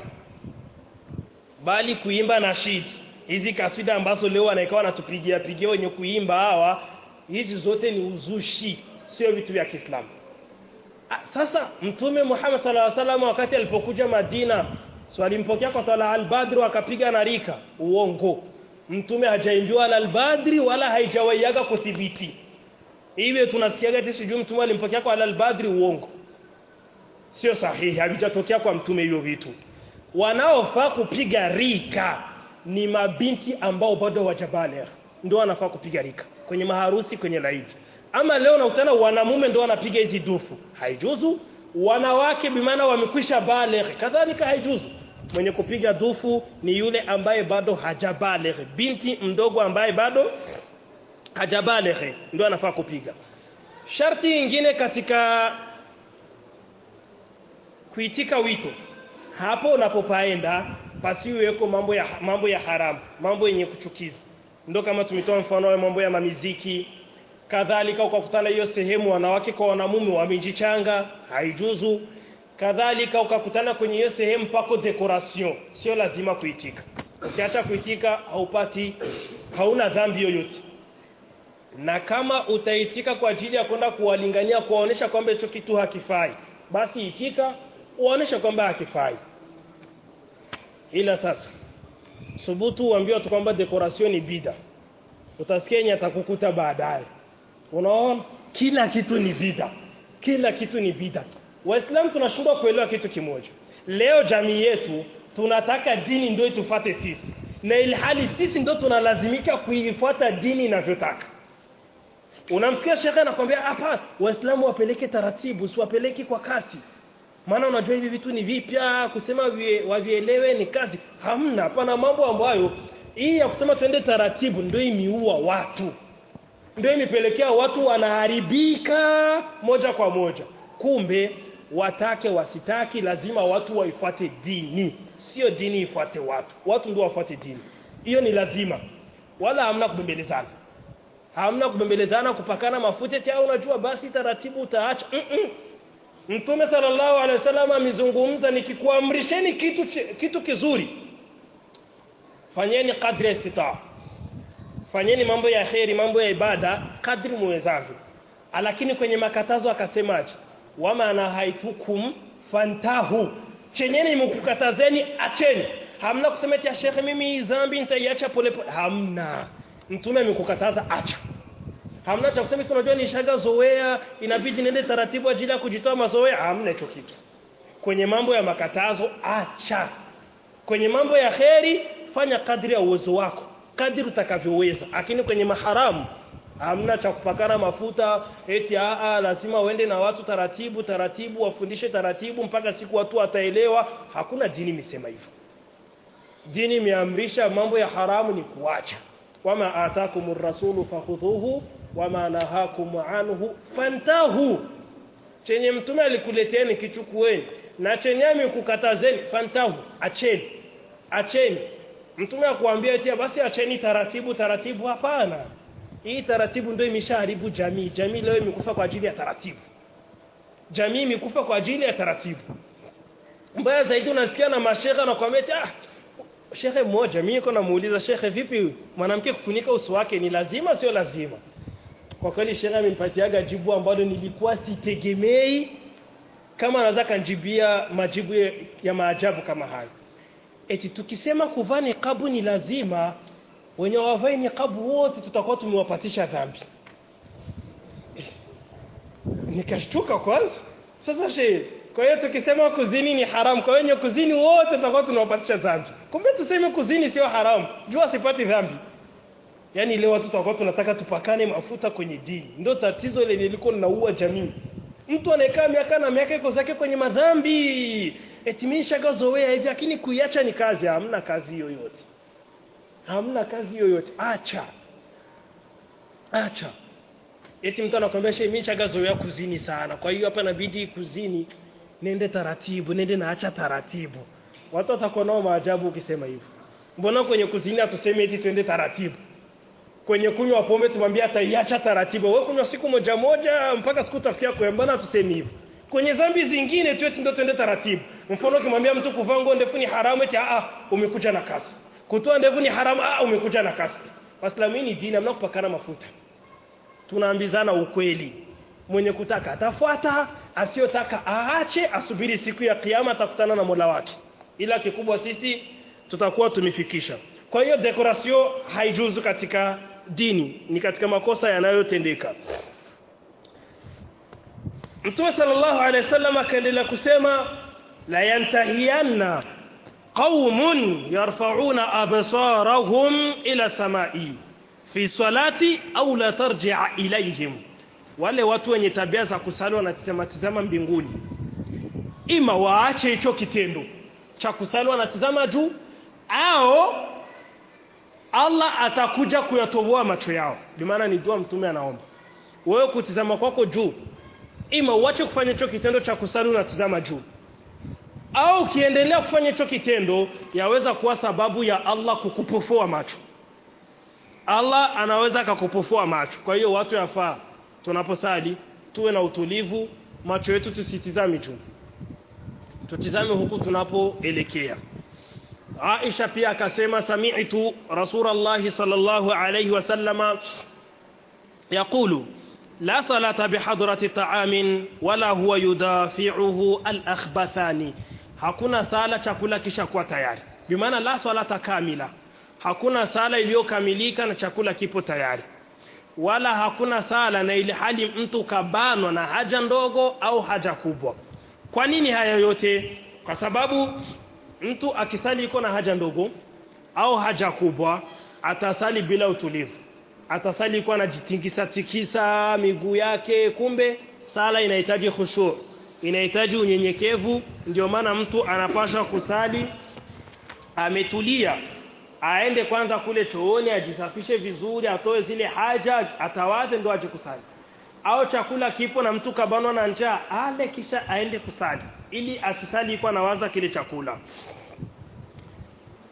bali kuimba nashid hizi kaswida ambazo leo wanaikawa wanatupigia pigia wenye kuimba hawa hizi zote ni uzushi sio vitu vya Kiislamu sasa mtume Muhammad sallallahu alaihi wasallam wakati alipokuja Madina swalimpokea kwa tala al-Badr akapiga na rika uongo mtume hajaimbiwa al-Badri wala haijawaiaga kuthibiti iwe tunasikiaga eti sijui mtume alimpokea kwa al-Badri uongo sio sahihi havijatokea kwa mtume hivyo vitu wanaofaa kupiga rika ni mabinti ambao bado hawajabaligh ndio wanafaa kupiga rika kwenye maharusi kwenye laidi ama leo nakutana wanamume ndio wanapiga hizi dufu haijuzu wanawake bimaana wamekwisha baligh kadhalika haijuzu mwenye kupiga dufu ni yule ambaye bado hajabaligh binti mdogo ambaye bado hajabaligh ndio anafaa kupiga sharti nyingine katika kuitika wito hapo unapopaenda pasiweko mambo ya mambo ya haramu mambo yenye kuchukiza ndio kama tumetoa mfano wa mambo ya mamiziki kadhalika ukakutana hiyo sehemu wanawake kwa wanamume wamejichanga haijuzu kadhalika ukakutana kwenye hiyo sehemu pako decoration sio lazima kuitika ukiacha kuitika haupati hauna dhambi yoyote na kama utaitika kwa ajili ya kwenda kuwalingania kuwaonesha kwamba hicho kitu hakifai basi itika uonesha kwamba hakifai ila sasa subutu uambiwa tu kwamba decoration ni bida utasikia yenye atakukuta baadaye unaona kila kitu ni bida kila kitu ni bida waislamu tunashindwa kuelewa kitu kimoja leo jamii yetu tunataka dini ndio itufate sisi na ilhali sisi ndio tunalazimika kuifuata dini inavyotaka unamsikia shekhe anakwambia hapa waislamu wapeleke taratibu siwapeleki kwa kasi maana unajua hivi vitu ni vipya kusema wavielewe ni kazi hamna hapana mambo ambayo hii ya kusema twende taratibu ndio imiua watu ndio imepelekea watu wanaharibika moja kwa moja kumbe watake wasitaki lazima watu waifuate dini sio dini ifuate watu watu ndio wafuate dini hiyo ni lazima wala hamna kubembelezana hamna kubembelezana kupakana mafuta eti au unajua basi taratibu utaacha mm -mm. Mtume sallallahu alaihi wasallam amezungumza nikikuamrisheni kitu kitu kizuri fanyeni kadri istitaa fanyeni mambo ya kheri mambo ya ibada kadri muwezavyo lakini kwenye makatazo akasemaje wama nahaitukum fantahu chenyeni mkukatazeni acheni hamna kusema eti shekhe mimi hii dhambi nitaiacha pole pole hamna mtume amekukataza acha hamna cha kusema tunajua nishaga zoea inabidi nende taratibu ajili ya kujitoa mazoea hamna hicho kitu kwenye mambo ya makatazo acha kwenye mambo ya kheri fanya kadri ya uwezo wako kadri utakavyoweza lakini kwenye maharamu hamna cha kupakana mafuta eti aa lazima uende na watu taratibu taratibu wafundishe taratibu mpaka siku watu wataelewa hakuna dini imesema hivyo dini imeamrisha mambo ya haramu ni kuacha wama atakumur rasulu fakhudhuhu wama nahakum anhu fantahu chenye mtume alikuleteni kichukueni na chenye amekukatazeni fantahu acheni acheni mtume akuambia eti basi acheni taratibu taratibu hapana hii taratibu ndio imeshaharibu jamii jamii leo imekufa kwa ajili ya taratibu jamii imekufa kwa ajili ya taratibu mbaya zaidi unasikia na mashehe anakuambia ah shekhe mmoja mimi niko namuuliza shekhe vipi mwanamke kufunika uso wake ni lazima sio lazima kwa kweli shekhe amenipatiaga jibu ambalo nilikuwa sitegemei kama anaweza kanjibia majibu ya, ya maajabu kama hayo eti tukisema kuvaa niqabu ni lazima wenye wavae niqabu wote tutakuwa tumewapatisha dhambi nikashtuka kwanza sasa shehe kwa hiyo tukisema kuzini ni haramu kwa wenye kuzini wote tutakuwa tunawapatisha dhambi kumbe tuseme kuzini sio haramu jua sipati dhambi yaani leo watu tutakuwa tunataka tupakane mafuta kwenye dini ndio tatizo lenye liko linaua jamii mtu anayekaa miaka na miaka iko zake kwenye madhambi etimisha gazoea hivi lakini kuiacha ni kazi hamna kazi yoyote hamna kazi yoyote acha acha eti mtu anakuambia shehe mimi shagazoea kuzini sana kwa hiyo hapa inabidi kuzini nende taratibu nende naacha taratibu watu watakuwa nao maajabu ukisema hivyo mbona kwenye kuzini hatuseme eti twende taratibu kwenye kunywa pombe tumwambia ataiacha taratibu wewe kunywa siku moja moja mpaka siku utafikia kwa mbona tuseme hivyo kwenye dhambi zingine tu eti ndio twende taratibu mfano ukimwambia mtu kuvaa nguo ndefu ni haramu eti a umekuja na kasi kutoa ndevu ni haramu ah umekuja na kasi waislamu ni dini hamna kupakana mafuta tunaambizana ukweli mwenye kutaka atafuata asiyotaka aache asubiri siku ya kiyama atakutana na Mola wake ila kikubwa sisi tutakuwa tumefikisha kwa hiyo decoration haijuzu katika dini ni katika makosa yanayotendeka Mtume sallallahu alaihi wasallam akaendelea kusema la yantahiyanna qaumun yarfa'una absarahum ila samai fi salati au la tarji'a ilayhim wale watu wenye tabia za kusali wanatizama tizama mbinguni ima waache hicho kitendo cha kusali wanatizama juu au Allah atakuja kuyatoboa macho yao bimaana ni dua mtume anaomba wewe kutizama kwako juu ima uache kufanya hicho kitendo cha kusali unatizama juu au ukiendelea kufanya hicho kitendo yaweza kuwa sababu ya Allah kukupofua macho Allah anaweza akakupofua macho kwa hiyo watu yafaa tunaposali tuwe na utulivu macho yetu tusitizame juu tutizame huku tunapoelekea Aisha pia akasema sami'tu Rasulullah sallallahu alayhi wasallama yaqulu la salata bihadrati ta'amin wala huwa yudafi'uhu al-akhbathani hakuna sala chakula kisha kuwa tayari bimaana la salata kamila hakuna sala iliyokamilika na chakula kipo tayari wala hakuna sala na ile hali mtu kabanwa na haja ndogo au haja kubwa kwa nini haya yote kwa sababu mtu akisali iko na haja ndogo au haja kubwa atasali bila utulivu atasali iko anajitingisa tikisa miguu yake kumbe sala inahitaji khushu inahitaji unyenyekevu ndio maana mtu anapaswa kusali ametulia aende kwanza kule chooni ajisafishe vizuri atoe zile haja atawaze ndo aje kusali au chakula kipo na mtu kabanwa na njaa ale kisha aende kusali ili asisali kwa nawaza kile chakula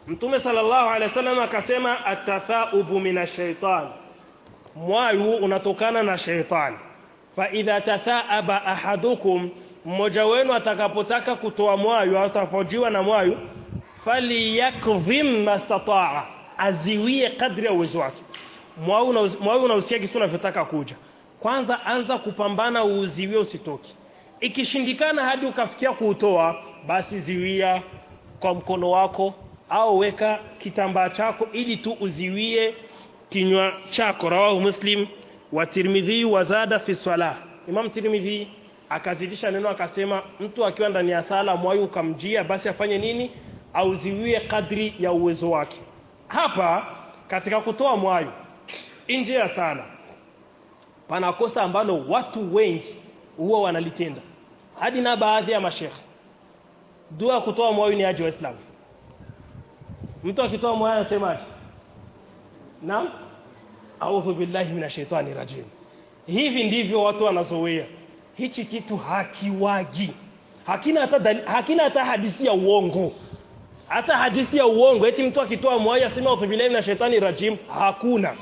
Mtume sallallahu alaihi wasallam akasema atathaubu minashaitan mwayu unatokana na shaitani fa idha tathaaba ahadukum mmoja wenu atakapotaka kutoa mwayu au atapojiwa na mwayu falyakdhim mastataa aziwie kadri ya uwezo wake mwayu unausikia kisu unavyotaka kuja kwanza anza kupambana uuziwie usitoki ikishindikana hadi ukafikia kuutoa basi ziwia kwa mkono wako au weka kitambaa chako ili tu uziwie kinywa chako rawahu muslim wa tirmidhi wa zada fi salah imam tirmidhi akazidisha neno akasema mtu akiwa ndani ya sala mwayu ukamjia basi afanye nini auziwie kadri ya uwezo wake hapa katika kutoa mwayu nje ya sala pana kosa ambalo watu wengi huwa wanalitenda hadi na baadhi ya mashekhe dua kutoa mwayu ni aje waislamu mtu akitoa mwayu anasemaje naam a'udhu billahi minashaitani rajim hivi ndivyo watu wanazoea hichi kitu hakiwagi hakina hata dali, hakina hata hadithi ya uongo hata hadithi ya uongo eti mtu akitoa mwayu aseme a'udhu billahi minashaitani rajim hakuna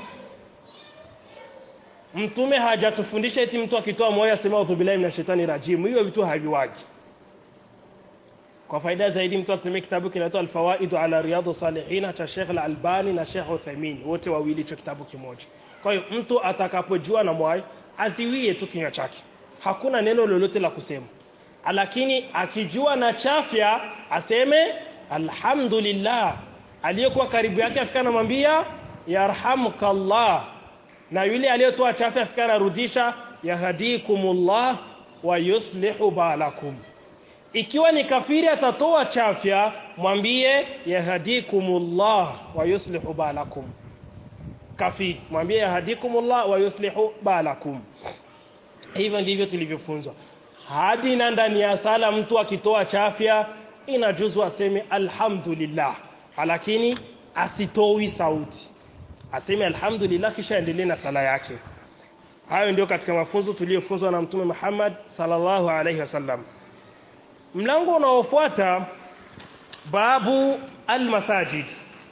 mtume hajatufundisha eti mtu akitoa moyo asema a'udhu billahi minashaitani rajim hiyo vitu haviwaji kwa faida zaidi mtu atumie kitabu kinaitwa al-fawaid ala riyadu salihin cha Sheikh al-Albani na Sheikh Uthaymeen wote wawili hicho kitabu kimoja kwa hiyo mtu atakapojua na moyo aziwie tu kinywa chake hakuna neno lolote la kusema lakini akijua na chafya aseme alhamdulillah aliyekuwa karibu yake afika namwambia yarhamukallah na yule aliyetoa chafu afika anarudisha yahdikumullah wa yuslihu balakum ikiwa ni kafiri atatoa chafya mwambie yahdikumullah wa yuslihu balakum kafiri mwambie yahdikumullah wa yuslihu balakum hivyo ndivyo tulivyofunzwa hadi na ndani ya sala mtu akitoa chafya inajuzu aseme alhamdulillah lakini asitoi sauti aseme alhamdulillah kisha endelee na sala yake hayo ndio katika mafunzo tuliyofunzwa na mtume Muhammad sallallahu alaihi wasallam mlango unaofuata babu almasajid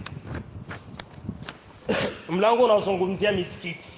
mlango unaozungumzia misikiti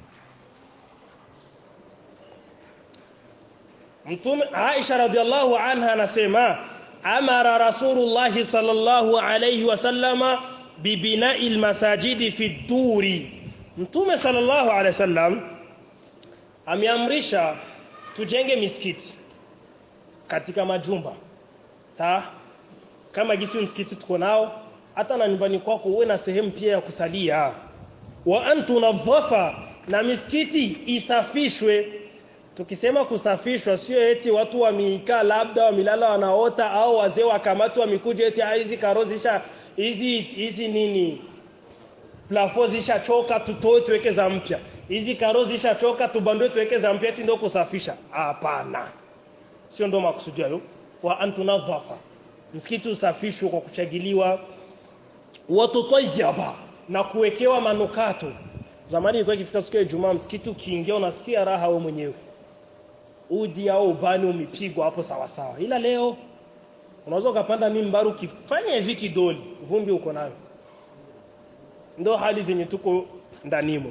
mtume Aisha radhiallahu anha anasema amara rasulullah sallallahu alaihi wasallama bibina'i almasajidi fi duri mtume sallallahu alaihi wasallam ameamrisha tujenge misikiti katika majumba sawa kama gisi msikiti tuko nao hata na nyumbani kwako uwe na sehemu pia ya kusalia wa antu nadhafa na misikiti isafishwe tukisema kusafishwa sio eti watu wameikaa labda wamilala wanaota au wazee wakamatu wamikuja eti hizi karozisha hizi hizi nini plafo zishachoka tutoe tuweke za mpya hizi karo zishachoka tubandwe tuweke za mpya eti ndio kusafisha hapana sio ndo makusudi hayo wa antunadhafa msikiti usafishwe kwa kuchagiliwa watutayyaba na kuwekewa manukato zamani ilikuwa ikifika siku ya Ijumaa msikiti ukiingia unasikia raha wewe mwenyewe udi au ubani umepigwa hapo sawa sawa ila leo unaweza ukapanda mimbaru ukifanya hivi kidoli vumbi uko nayo ndo hali zenye tuko ndanimo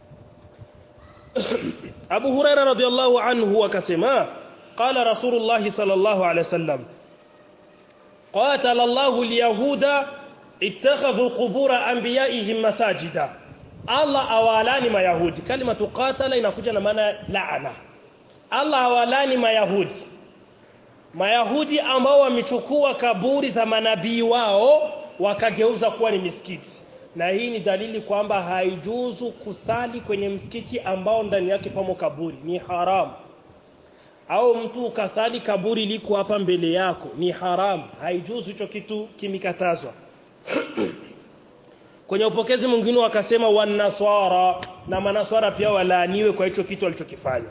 Abu Huraira radhiallahu anhu akasema qala Rasulullah sallallahu alaihi wasallam qatala Allahu al-yahuda ittakhadhu qubura anbiya'ihim masajida Allah awalani mayahudi kalima tuqatala inakuja na maana laana Allah awalani mayahudi mayahudi ambao wamechukua kaburi za manabii wao wakageuza kuwa ni misikiti na hii ni dalili kwamba haijuzu kusali kwenye msikiti ambao ndani yake pamo kaburi ni haramu au mtu ukasali kaburi liko hapa mbele yako ni haramu haijuzu hicho kitu kimikatazwa kwenye upokezi mwingine wakasema wanaswara na manaswara pia walaaniwe kwa hicho kitu alichokifanya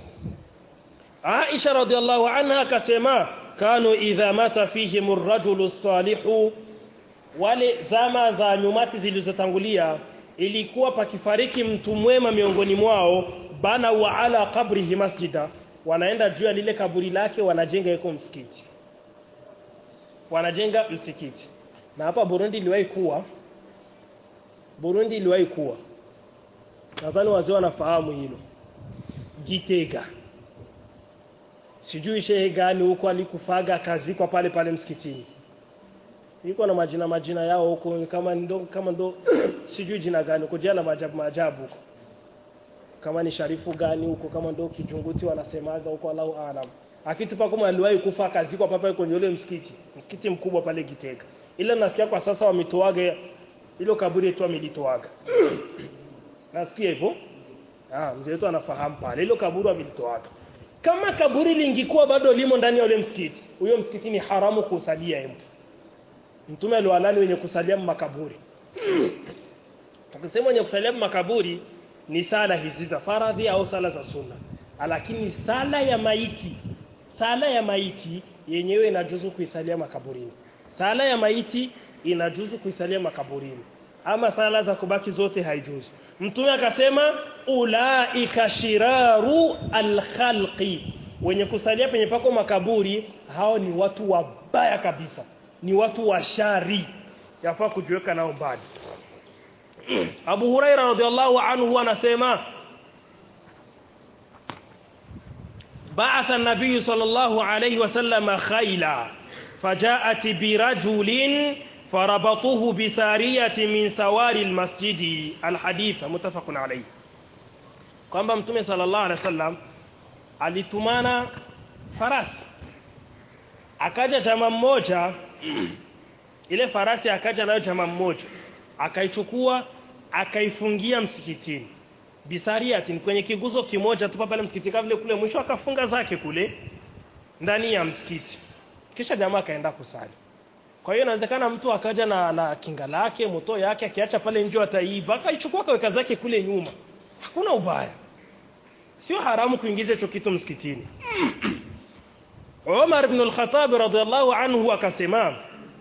Aisha radhiallahu anha akasema kanu idha mata fihim ar-rajulu salihu wale zama za nyumati zilizotangulia ilikuwa pakifariki mtu mwema miongoni mwao bana wa ala qabrihi masjida wanaenda juu ya lile kaburi lake wanajenga iko msikiti wanajenga msikiti na hapa Burundi iliwahi kuwa Burundi iliwahi kuwa nadhani wazee wanafahamu hilo Gitega sijui shehe gani huko alikufaga akazikwa pale pale msikitini iko na majina majina yao huko kama ndo kama ndo sijui jina gani huko jana maajabu maajabu huko kama ni sharifu gani huko kama ndo kijunguti wanasemaga huko Allahu aalam akitupa kama aliwahi kufa akazikwa papa kwenye ule msikiti msikiti mkubwa pale Gitega ila nasikia kwa sasa wametoaga ilo kaburi yetu wamelitoaga nasikia hivyo ah mzee wetu anafahamu pale ilo kaburi wamelitoaga kama kaburi lingikuwa bado limo ndani ya ule msikiti huyo msikiti ni haramu kusalia mtu mtume aliwalani wenye kusalia makaburi tukisema wenye kusalia makaburi ni sala hizi za faradhi au sala za sunna lakini sala ya maiti sala ya maiti yenyewe inajuzu kuisalia makaburini sala ya maiti inajuzu kuisalia makaburini ama sala za kubaki zote haijuzu mtume akasema ulaika shiraru alkhalqi wenye kusalia penye pako makaburi hao ni watu wabaya kabisa ni watu wa shari yafaa kujiweka nao mbali Abu Huraira radhiallahu anhu anasema بعث النبي صلى الله عليه وسلم خيلا فجاءت برجل فربطوه بسارية من سوار المسجد الحديث متفق عليه kwamba mtume sallallahu alaihi wasallam alitumana farasi akaja chama mmoja ile farasi akaja nayo chama mmoja akaichukua akaifungia msikitini bisariatin kwenye kiguzo kimoja tu pale msikiti kama vile kule mwisho akafunga zake kule ndani ya msikiti kisha jamaa akaenda kusali kwa hiyo inawezekana mtu akaja na, na kinga lake moto yake akiacha pale nje ataiba akaichukua kaweka zake kule nyuma hakuna ubaya sio haramu kuingiza hicho kitu msikitini Umar ibn al-Khattab radhiallahu anhu akasema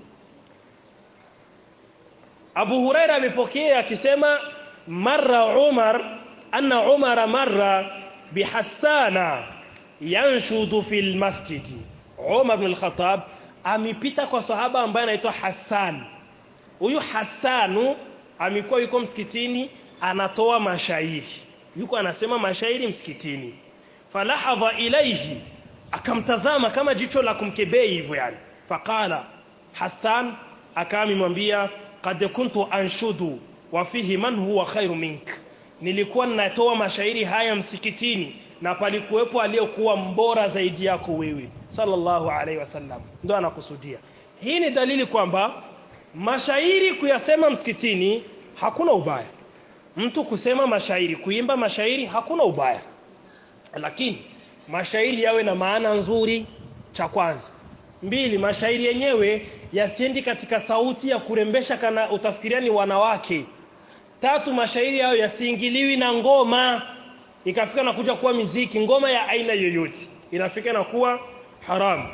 Abu Huraira amepokea akisema marra Umar anna Umar marra bihassana yanshudu fil masjidi Umar ibn al-Khattab amepita kwa sahaba ambaye anaitwa Hassan huyu Hassanu amekuwa yuko msikitini anatoa mashairi yuko anasema mashairi msikitini falahadha ilaihi akamtazama kama jicho la kumkebei hivyo yani faqala Hassan akamwambia qad kuntu anshudu wa fihi man huwa khairu mink nilikuwa ninatoa mashairi haya msikitini na palikuwepo aliyekuwa mbora zaidi yako wewe sallallahu alaihi wasallam ndo anakusudia hii ni dalili kwamba mashairi kuyasema msikitini hakuna ubaya mtu kusema mashairi kuimba mashairi hakuna ubaya lakini mashairi yawe na maana nzuri cha kwanza mbili mashairi yenyewe yasiendi katika sauti ya kurembesha kana utafikiria ni wanawake tatu mashairi yao yasiingiliwi na ngoma ikafika na kuja kuwa miziki ngoma ya aina yoyote inafika na kuwa haram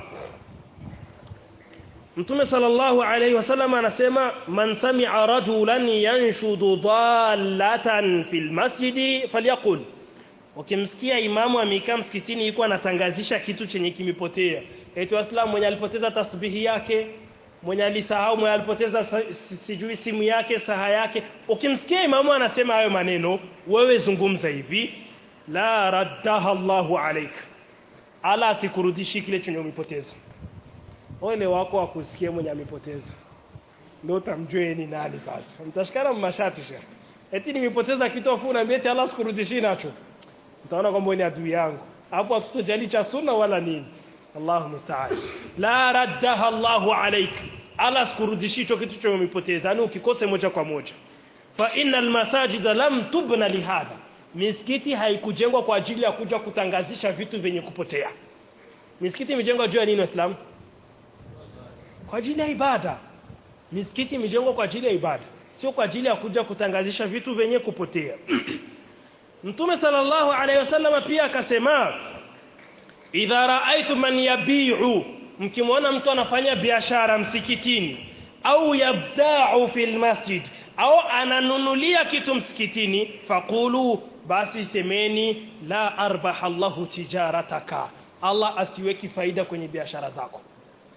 Mtume sallallahu alayhi wasallam anasema man sami'a rajulan yanshudu dallatan fil masjidi falyaqul ukimsikia imamu amekaa msikitini yuko anatangazisha kitu chenye kimepotea eti waislamu mwenye alipoteza tasbihi yake mwenye alisahau mwenye alipoteza sijui simu yake saha yake ukimsikia imamu anasema hayo maneno wewe zungumza hivi la raddaha Allahu alayk ala asikurudishi kile chenye umepoteza ole wako akusikie mwenye amepoteza ndio utamjue ni nani sasa mtashikana mmashati shekhi eti nimepoteza kitu afu unaambia eti Allah sikurudishi nacho utaona kwamba ni adui yangu hapo hatutojali cha sunna wala nini Allahu musta'an la raddaha Allahu alayk ala sikurudishi hicho kitu cha umepoteza yani ukikose moja kwa moja fa innal masajida lam tubna lihadha misikiti haikujengwa kwa ajili ya kuja kutangazisha vitu vyenye kupotea misikiti imejengwa juu ya nini waislamu kwa ajili ya ibada misikiti imejengwa kwa ajili ya ibada sio kwa ajili ya kuja kutangazisha vitu vyenye kupotea Mtume sallallahu alaihi wasallam pia akasema idha raaitu man yabi'u mkimwona mtu anafanya biashara msikitini au yabda'u fil masjid au ananunulia kitu msikitini faqulu basi semeni la arbaha Allahu tijarataka Allah asiweki faida kwenye biashara zako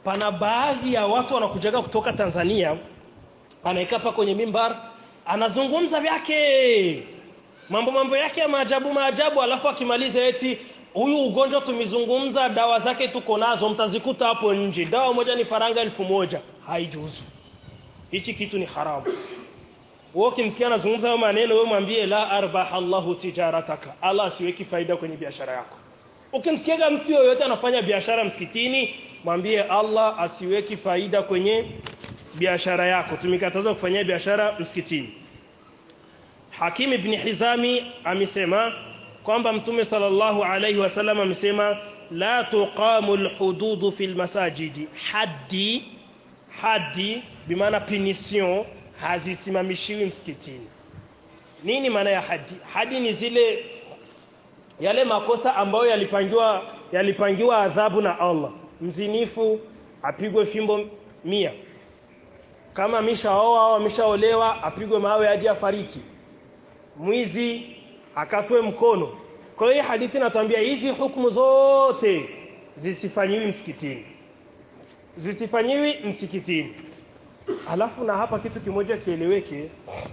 pana baadhi ya watu wanakujaga kutoka Tanzania anaika hapa kwenye mimbar anazungumza vyake mambo mambo yake ya maajabu maajabu alafu akimaliza eti huyu ugonjwa tumezungumza dawa zake tuko nazo mtazikuta hapo nje dawa moja ni faranga elfu moja haijuzu hichi kitu ni haramu wewe ukimsikia anazungumza hayo maneno wewe mwambie la arbaha Allahu tijarataka Allah asiweki faida kwenye biashara yako ukimsikia mtu yoyote anafanya biashara msikitini mwambie Allah asiweki faida kwenye biashara yako tumekataza kufanyia biashara msikitini Hakim ibn Hizami amesema kwamba Mtume sallallahu alaihi wasallam amesema la tuqamu alhudud fil masajidi haddi haddi bimaana punition hazisimamishiwi msikitini nini maana ya hadi hadi ni zile yale makosa ambayo yalipangiwa yalipangiwa adhabu na Allah mzinifu apigwe fimbo mia kama ameshaoa au ameshaolewa apigwe mawe hadi afariki mwizi akatwe mkono kwa hiyo hadithi inatuambia hizi hukumu zote zisifanyiwi msikitini zisifanyiwi msikitini alafu na hapa kitu kimoja kieleweke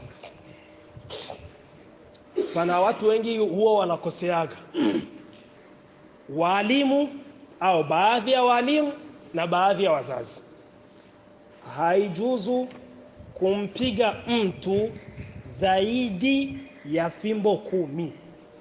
pana watu wengi huwa wanakoseaga walimu au baadhi ya walimu na baadhi ya wazazi haijuzu kumpiga mtu zaidi ya fimbo kumi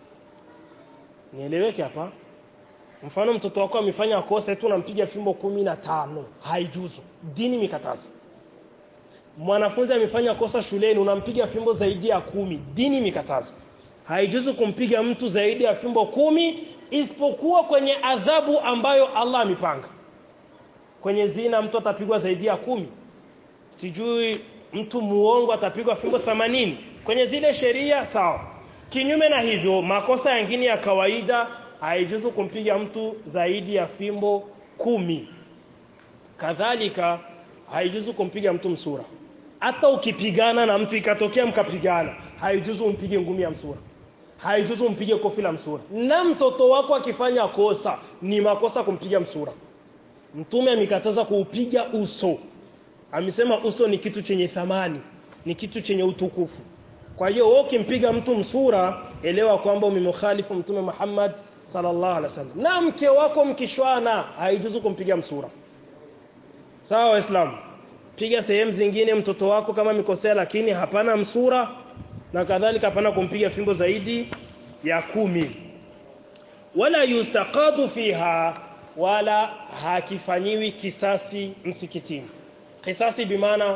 nieleweke hapa mfano mtoto wako amefanya kosa tu unampiga fimbo kumi na tano haijuzu dini mikatazo mwanafunzi amefanya kosa shuleni unampiga fimbo zaidi ya kumi dini mikatazo haijuzu kumpiga mtu zaidi ya fimbo kumi isipokuwa kwenye adhabu ambayo Allah amepanga kwenye zina mtu atapigwa zaidi ya kumi sijui mtu muongo atapigwa fimbo 80 kwenye zile sheria sawa kinyume na hivyo makosa yengine ya kawaida haijuzu kumpiga mtu zaidi ya fimbo kumi kadhalika haijuzu kumpiga mtu msura hata ukipigana na mtu ikatokea mkapigana haijuzu umpige ngumi ya msura haijuzu umpige kofi la msura na mtoto wako akifanya kosa ni makosa kumpiga msura mtume amekataza kuupiga uso amesema uso ni kitu chenye thamani ni kitu chenye utukufu kwa hiyo wewe ukimpiga mtu msura elewa kwamba umemkhalifu mtume Muhammad sallallahu alaihi wasallam na mke wako mkishwana haijuzu kumpiga msura sawa waislamu piga sehemu zingine mtoto wako kama mikosea lakini hapana msura na kadhalika hapana kumpiga fimbo zaidi ya kumi wala yustaqadu fiha wala hakifanyiwi kisasi msikitini kisasi bimaana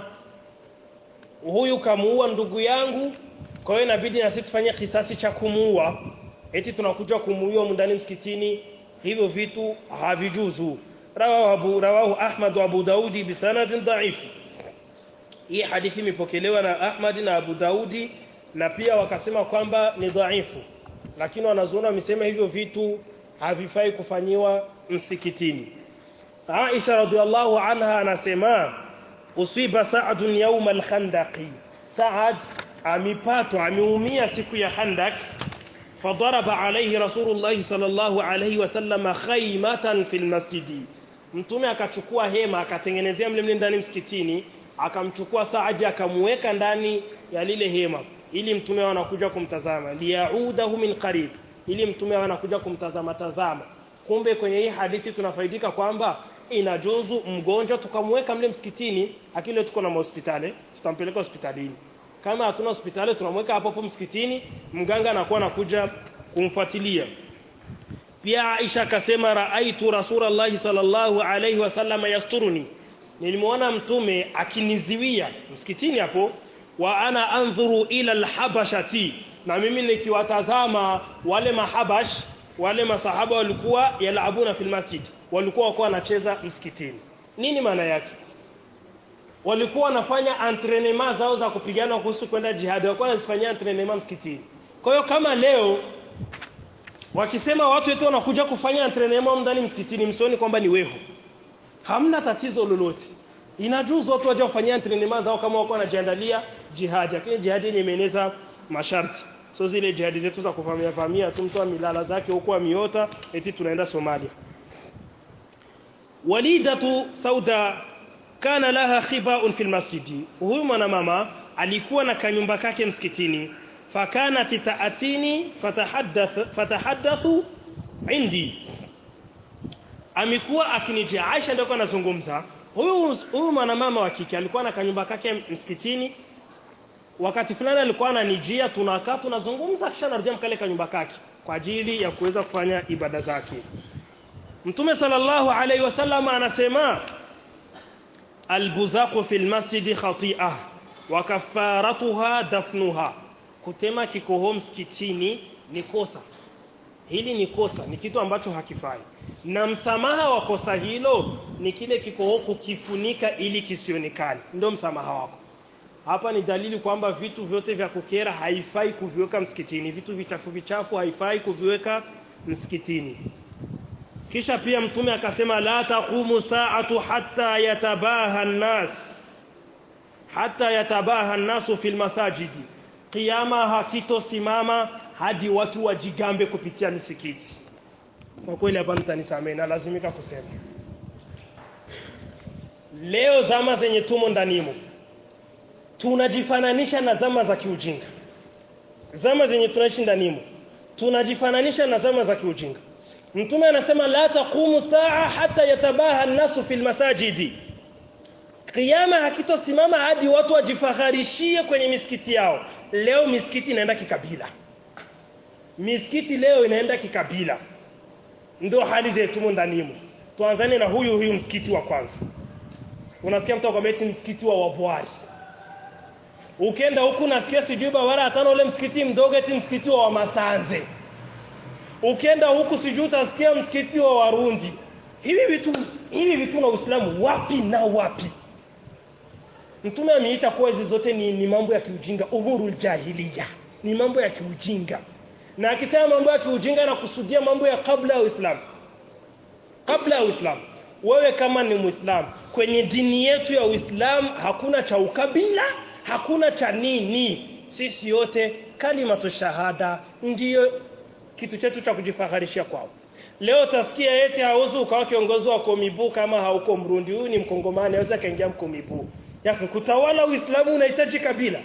huyu kamuua ndugu yangu kwa hiyo inabidi na sisi tufanye kisasi cha kumuua eti tunakuja kumuua ndani msikitini hivyo vitu havijuzu rawahu abu rawahu ahmad wa abu daudi bisanadin dhaif hii hadithi imepokelewa na ahmad na abu daudi na pia wakasema kwamba ni dhaifu lakini wanazuona wamesema hivyo vitu havifai kufanyiwa msikitini Aisha radhiallahu anha anasema usiba Sa'd yawm al-Khandaqi Sa'd amipatwa ameumia siku ya Khandak fadaraba alayhi Rasulullah sallallahu alayhi wasallam khaymatan fil masjidi mtume akachukua hema akatengenezea mle mle ndani msikitini akamchukua Sa'd akamweka ndani ya lile hema ili mtume anakuja kumtazama liyaudahu min qarib ili mtume anakuja kumtazama tazama kumbe kwenye hii hadithi tunafaidika kwamba inajuzu mgonjwa tukamweka mle msikitini akile tuko na hospitali tutampeleka hospitalini kama hatuna hospitali tunamweka hapo hapo msikitini mganga anakuwa anakuja kumfuatilia pia Aisha akasema raaitu rasulullahi sallallahu alayhi wasallam yasturuni nilimwona mtume akiniziwia msikitini hapo wa ana anzuru ila alhabashati na mimi nikiwatazama wale mahabash wale masahaba walikuwa yalabuna fil masjid walikuwa wako wanacheza msikitini nini maana yake walikuwa wanafanya entraînement zao za kupigana kuhusu kwenda jihad walikuwa wanafanyia entraînement msikitini kwa hiyo kama leo wakisema watu wetu wanakuja kufanya entraînement ndani msikitini msioni kwamba ni weho hamna tatizo lolote inajuzu watu waje wafanyia entraînement zao kama wako wanajiandalia jihad lakini jihad yenye imeeneza masharti so zile jihadi zetu za kuvamia vamia tu mtu milala zake huko amiota eti tunaenda Somalia walidatu sauda kana laha khiba'un fil masjidi huyu mwanamama alikuwa na kanyumba kake msikitini fakanat taatini fatahaddath fatahaddathu indi amekuwa akinijia Aisha ndio anazungumza huyu huyu mwanamama wa kike alikuwa na kanyumba kake msikitini wakati fulani alikuwa ananijia tunakaa tunazungumza kisha narudia mkale kanyumba kake kwa ajili ya kuweza kufanya ibada zake Mtume sallallahu alaihi wasallam anasema albuzaqu fil masjidi khati'ah wa kafaratuha dafnuha kutema kikoho msikitini ni kosa hili ni kosa ni kitu ambacho hakifai na msamaha wa kosa hilo ni kile kikoho kukifunika ili kisionekane ndio msamaha wako hapa ni dalili kwamba vitu vyote vya kukera haifai kuviweka msikitini vitu vichafu vichafu haifai kuviweka msikitini kisha pia mtume akasema la taqumu sa'atu hatta yatabaha an-nas hatta yatabaha an-nasu fil masajidi kiyama hakitosimama hadi watu wajigambe kupitia misikiti kwa kweli hapa mtanisamee na lazimika kusema leo zama zenye tumo ndanimo tunajifananisha na zama za kiujinga zama zenye tunaishi ndanimo tunajifananisha na zama za kiujinga mtume anasema la taqumu saa hata yatabaha an-nasu fil masajidi kiyama hakitosimama hadi watu wajifakharishie kwenye misikiti yao leo misikiti inaenda kikabila misikiti leo inaenda kikabila ndio hali zetu ndanimo tuanzane na huyu huyu msikiti wa kwanza unasikia mtu akwambia eti msikiti wa wabwari ukienda huku nasikia sijui bawara atano ule msikiti mdogo eti msikiti wa wamasanze ukienda huku sijui utasikia msikiti wa warundi hivi vitu hivi vitu na Uislamu wapi na wapi Mtume ameita kuwa hizi zote ni, ni mambo ya kiujinga umurul jahiliya ni mambo ya kiujinga na akisema mambo ya kiujinga anakusudia mambo ya kabla ya Uislamu kabla ya Uislamu wewe kama ni Muislamu kwenye dini yetu ya Uislamu hakuna cha ukabila hakuna cha nini sisi yote kalimatu shahada ndiyo kitu chetu cha kujifaharisha kwao leo utasikia eti hauzu ukawa kiongozi wa komibu kama hauko mrundi huyu ni mkongomani aweza kaingia mkomibu yako kutawala uislamu unahitaji kabila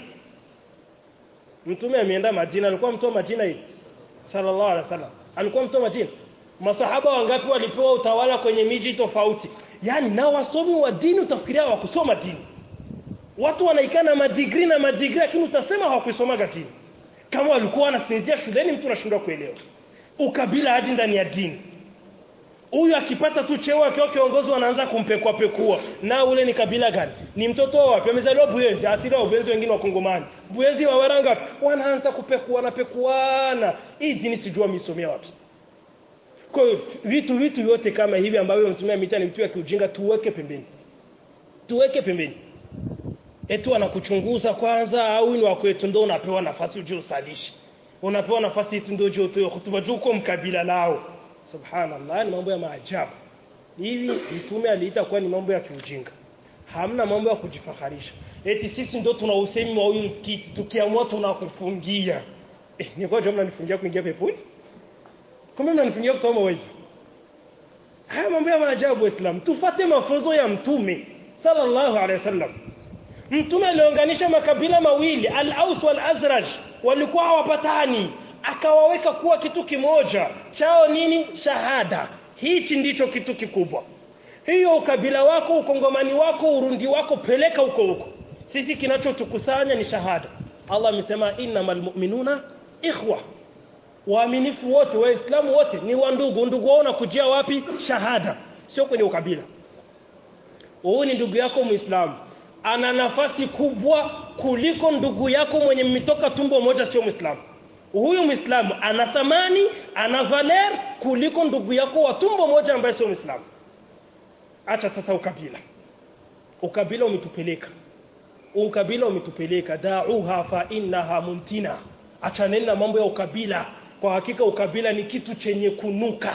mtume ameenda Madina alikuwa mtu wa Madina hivi sallallahu alaihi wasallam alikuwa mtu wa Madina masahaba wangapi walipewa utawala kwenye miji tofauti yani na wasomi wa dini utafikiria wa kusoma dini watu wanaikana madigri na madigri lakini utasema hawakusoma dini kama walikuwa wanasinzia shuleni mtu anashindwa kuelewa ukabila hadi ndani ya dini huyu akipata tu cheo akiwa kiongozi wanaanza kumpekua pekua na ule ni kabila gani ni mtoto wapi amezaliwa Buyenzi asili ya Buyenzi wengine wa Kongomani Buyenzi wa Waranga wanaanza kupekua na pekuana hii dini sijua misomea wapi kwa hiyo vitu vitu vyote kama hivi ambavyo mtumia mita ni vitu vya kiujinga tuweke pembeni tuweke pembeni eti wanakuchunguza kwanza au ni wakwetu ndio unapewa nafasi uje usalishi unapewa nafasi eti ndio uje utoe hutuba juu uko mkabila lao subhanallah ni mambo ya maajabu hivi mtume aliita kuwa ni mambo ya kiujinga hamna mambo ya kujifaharisha eti sisi ndio tuna usemi wa huyu msikiti tukiamua tunakufungia eh, ni kwa jumla mnanifungia kuingia peponi kumbe mnanifungia kutoa mawezi haya mambo ya maajabu waislamu tufate mafunzo ya mtume sallallahu alaihi wasallam mtume aliunganisha makabila mawili al-Aus wal-Azraj walikuwa hawapatani akawaweka kuwa kitu kimoja chao nini shahada hichi ndicho kitu kikubwa hiyo ukabila wako ukongomani wako urundi wako peleka huko huko sisi kinachotukusanya ni shahada Allah amesema innamal mu'minuna ikhwa waaminifu wote waislamu wote ni wandugu ndugu wao nakujia wapi shahada sio kwenye ukabila huyu ni ndugu yako muislamu ana nafasi kubwa kuliko ndugu yako mwenye mmetoka tumbo moja sio muislamu huyu muislamu ana thamani ana valer kuliko ndugu yako wa tumbo moja ambaye sio muislamu acha sasa ukabila ukabila umetupeleka ukabila umetupeleka da'uha fa innaha mumtina achaneni na mambo ya ukabila kwa hakika ukabila ni kitu chenye kunuka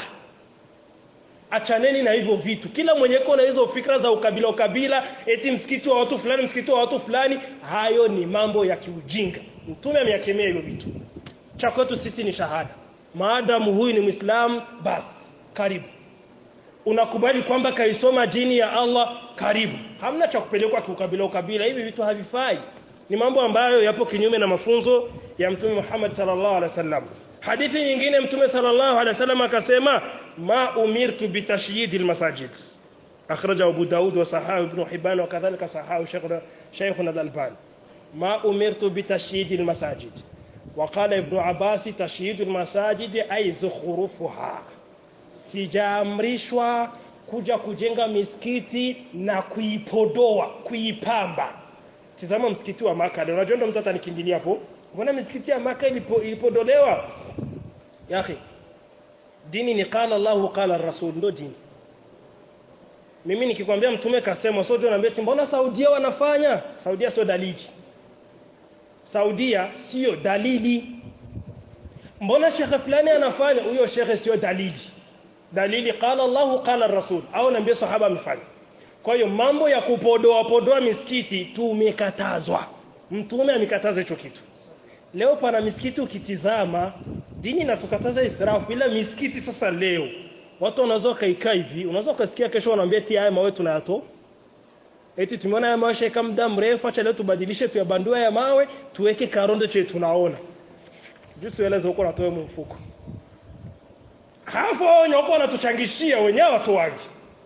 achaneni na hivyo vitu kila mwenye na hizo fikra za ukabila ukabila eti msikiti wa watu fulani msikiti wa watu fulani hayo ni mambo ya kiujinga mtume ameyakemea hivyo vitu cha kwetu sisi ni shahada maadamu huyu ni muislamu basi karibu unakubali kwamba kaisoma dini ya Allah karibu hamna cha kupelekwa kiukabila ukabila hivi vitu havifai ni mambo ambayo yapo kinyume na mafunzo ya mtume Muhammad sallallahu alaihi wasallam hadithi nyingine mtume sallallahu alaihi wasallam akasema ma umirtu bitashyid almasajid akhraja Abu Daud wa sahahu ibn Hibban wa kadhalika sahahu Shaykhuna Shaykhuna al-Albani ma umirtu bitashyid almasajid وقال ابن عباس تشييد المساجد أي زخرفها sijaamrishwa kuja kujenga misikiti na kuipodoa kuipamba tizama msikiti wa Maka leo unajua ndo mtu atanikimbilia hapo mbona misikiti ya Maka ilipo, ilipodolewa yahi dini ni qala Allah qala rasul ndo dini mimi nikikwambia mtume kasema sio unaambia mbona Saudia wanafanya Saudia sio dalili Saudia sio dalili mbona shekhe fulani anafanya huyo shekhe sio dalili dalili qala Allah qala rasul au naambia sahaba amefanya kwa hiyo mambo ya kupodoa podoa misikiti tumekatazwa mtume amekataza hicho kitu leo pana misikiti ukitizama dini inatukataza israfu bila misikiti sasa leo watu wanaweza kaikaa hivi unaweza kusikia kesho wanaambia eti haya mawe tunayato eti tumeona haya mawe shaka muda mrefu acha leo tubadilishe tuyabandue ya mawe tuweke karondo chetu tunaona jinsi ueleze huko natoa mfuko hapo wenye wako wanatuchangishia wenyewe watoaji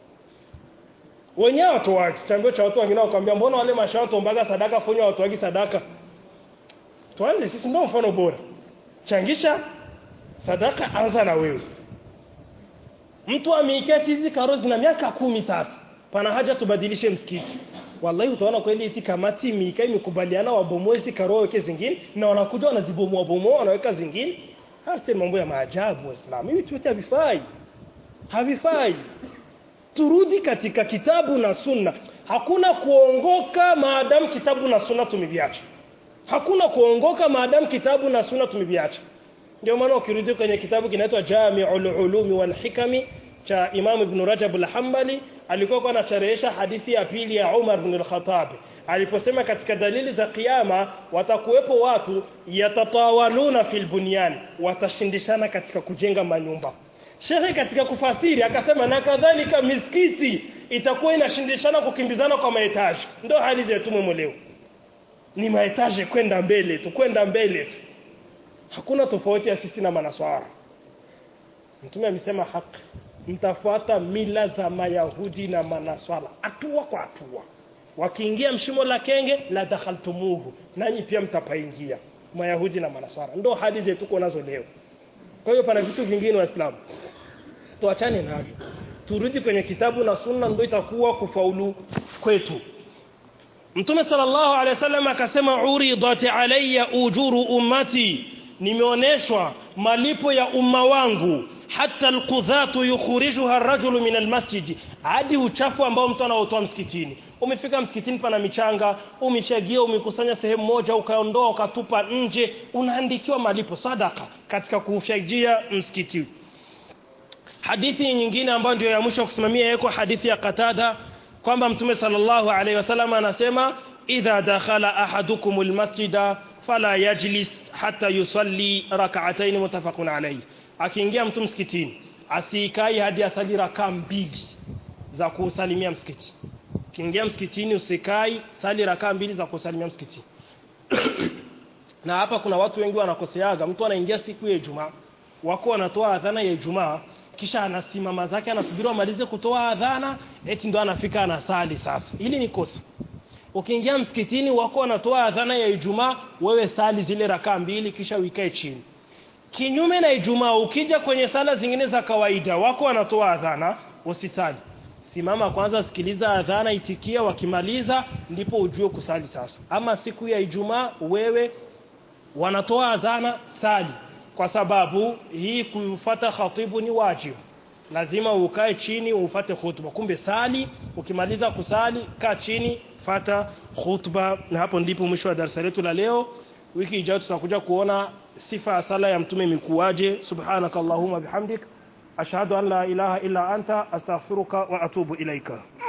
wenyewe watoaji chambio cha watu wengine wakwambia mbona wale mashawato mbaga sadaka fanya watoaji sadaka tuanze sisi ndio mfano bora changisha sadaka anza na wewe mtu ameiketi hizi karozi na miaka kumi sasa pana haja tubadilishe msikiti wallahi utaona kweli eti kamati mika imekubaliana wabomoe hizi karo weke zingine na wanakuja wanazibomoa bomoa wanaweka zingine hasa mambo ya maajabu waislamu hivi tuete havifai havifai turudi katika kitabu na sunna hakuna kuongoka maadamu kitabu na sunna tumeviacha hakuna kuongoka maadamu kitabu na sunna tumeviacha ndio maana ukirudi kwenye kitabu kinaitwa Jami'ul Ulumi wal Hikami cha Imam Ibn Rajab al-Hanbali alikuwa anasharehesha hadithi ya pili ya Umar ibn al-Khattab aliposema katika dalili za kiyama watakuwepo watu yatatawaluna fil bunyan watashindishana katika kujenga manyumba Shekhe katika kufasiri akasema na kadhalika misikiti itakuwa inashindishana kukimbizana kwa mahitaji ndio hali zetu leo ni mahitaji kwenda mbele tu kwenda mbele tu hakuna tofauti ya sisi na manaswara mtume amesema haki mtafuata mila za mayahudi na manaswara hatua kwa hatua wakiingia mshimo la kenge la dakhaltumuhu nanyi pia mtapaingia mayahudi na manaswara ndo hali zetu tuko nazo leo kwa hiyo pana vitu vingine waislamu tuachane navyo turudi kwenye kitabu na sunna ndio itakuwa kufaulu kwetu Mtume sallallahu alaihi wasallam akasema uridat alayya ujuru ummati nimeoneshwa malipo ya umma wangu hata alqudhatu yukhrijuha ar-rajulu min almasjid hadi uchafu ambao mtu anaotoa msikitini umefika msikitini pana michanga umechagia umekusanya sehemu moja ukaondoa ukatupa nje unaandikiwa malipo sadaka katika kufajia msikiti hadithi nyingine ambayo ndio ya mwisho kusimamia yako hadithi ya Qatada kwamba mtume sallallahu alaihi wasallam anasema idha dakhala ahadukum almasjida fala yajlis hatta yusalli rak'atayn mutafaqun alayhi akiingia mtu msikitini asikai hadi asali rakaa mbili za kusalimia msikiti kiingia msikitini usikai sali rakaa mbili za kusalimia msikiti na hapa kuna watu wengi wanakoseaga mtu anaingia siku ya Ijumaa wako wanatoa adhana ya Ijumaa kisha anasimama zake anasubiri amalize kutoa adhana eti ndo anafika anasali sasa hili ni kosa ukiingia msikitini wako wanatoa adhana ya Ijumaa wewe sali zile rakaa mbili kisha uikae chini kinyume na Ijumaa ukija kwenye sala zingine za kawaida wako wanatoa adhana usisali simama kwanza sikiliza adhana itikia wakimaliza ndipo ujue kusali sasa ama siku ya Ijumaa wewe wanatoa adhana sali kwa sababu hii kufuata khatibu ni wajibu lazima ukae chini ufate khutba kumbe sali ukimaliza kusali kaa chini fata khutba na hapo ndipo mwisho wa darasa letu la leo wiki ijayo tutakuja kuona sifa ya sala ya mtume mikuaje subhanakallahumma bihamdik ashhadu an la ilaha illa anta astaghfiruka wa atubu ilaika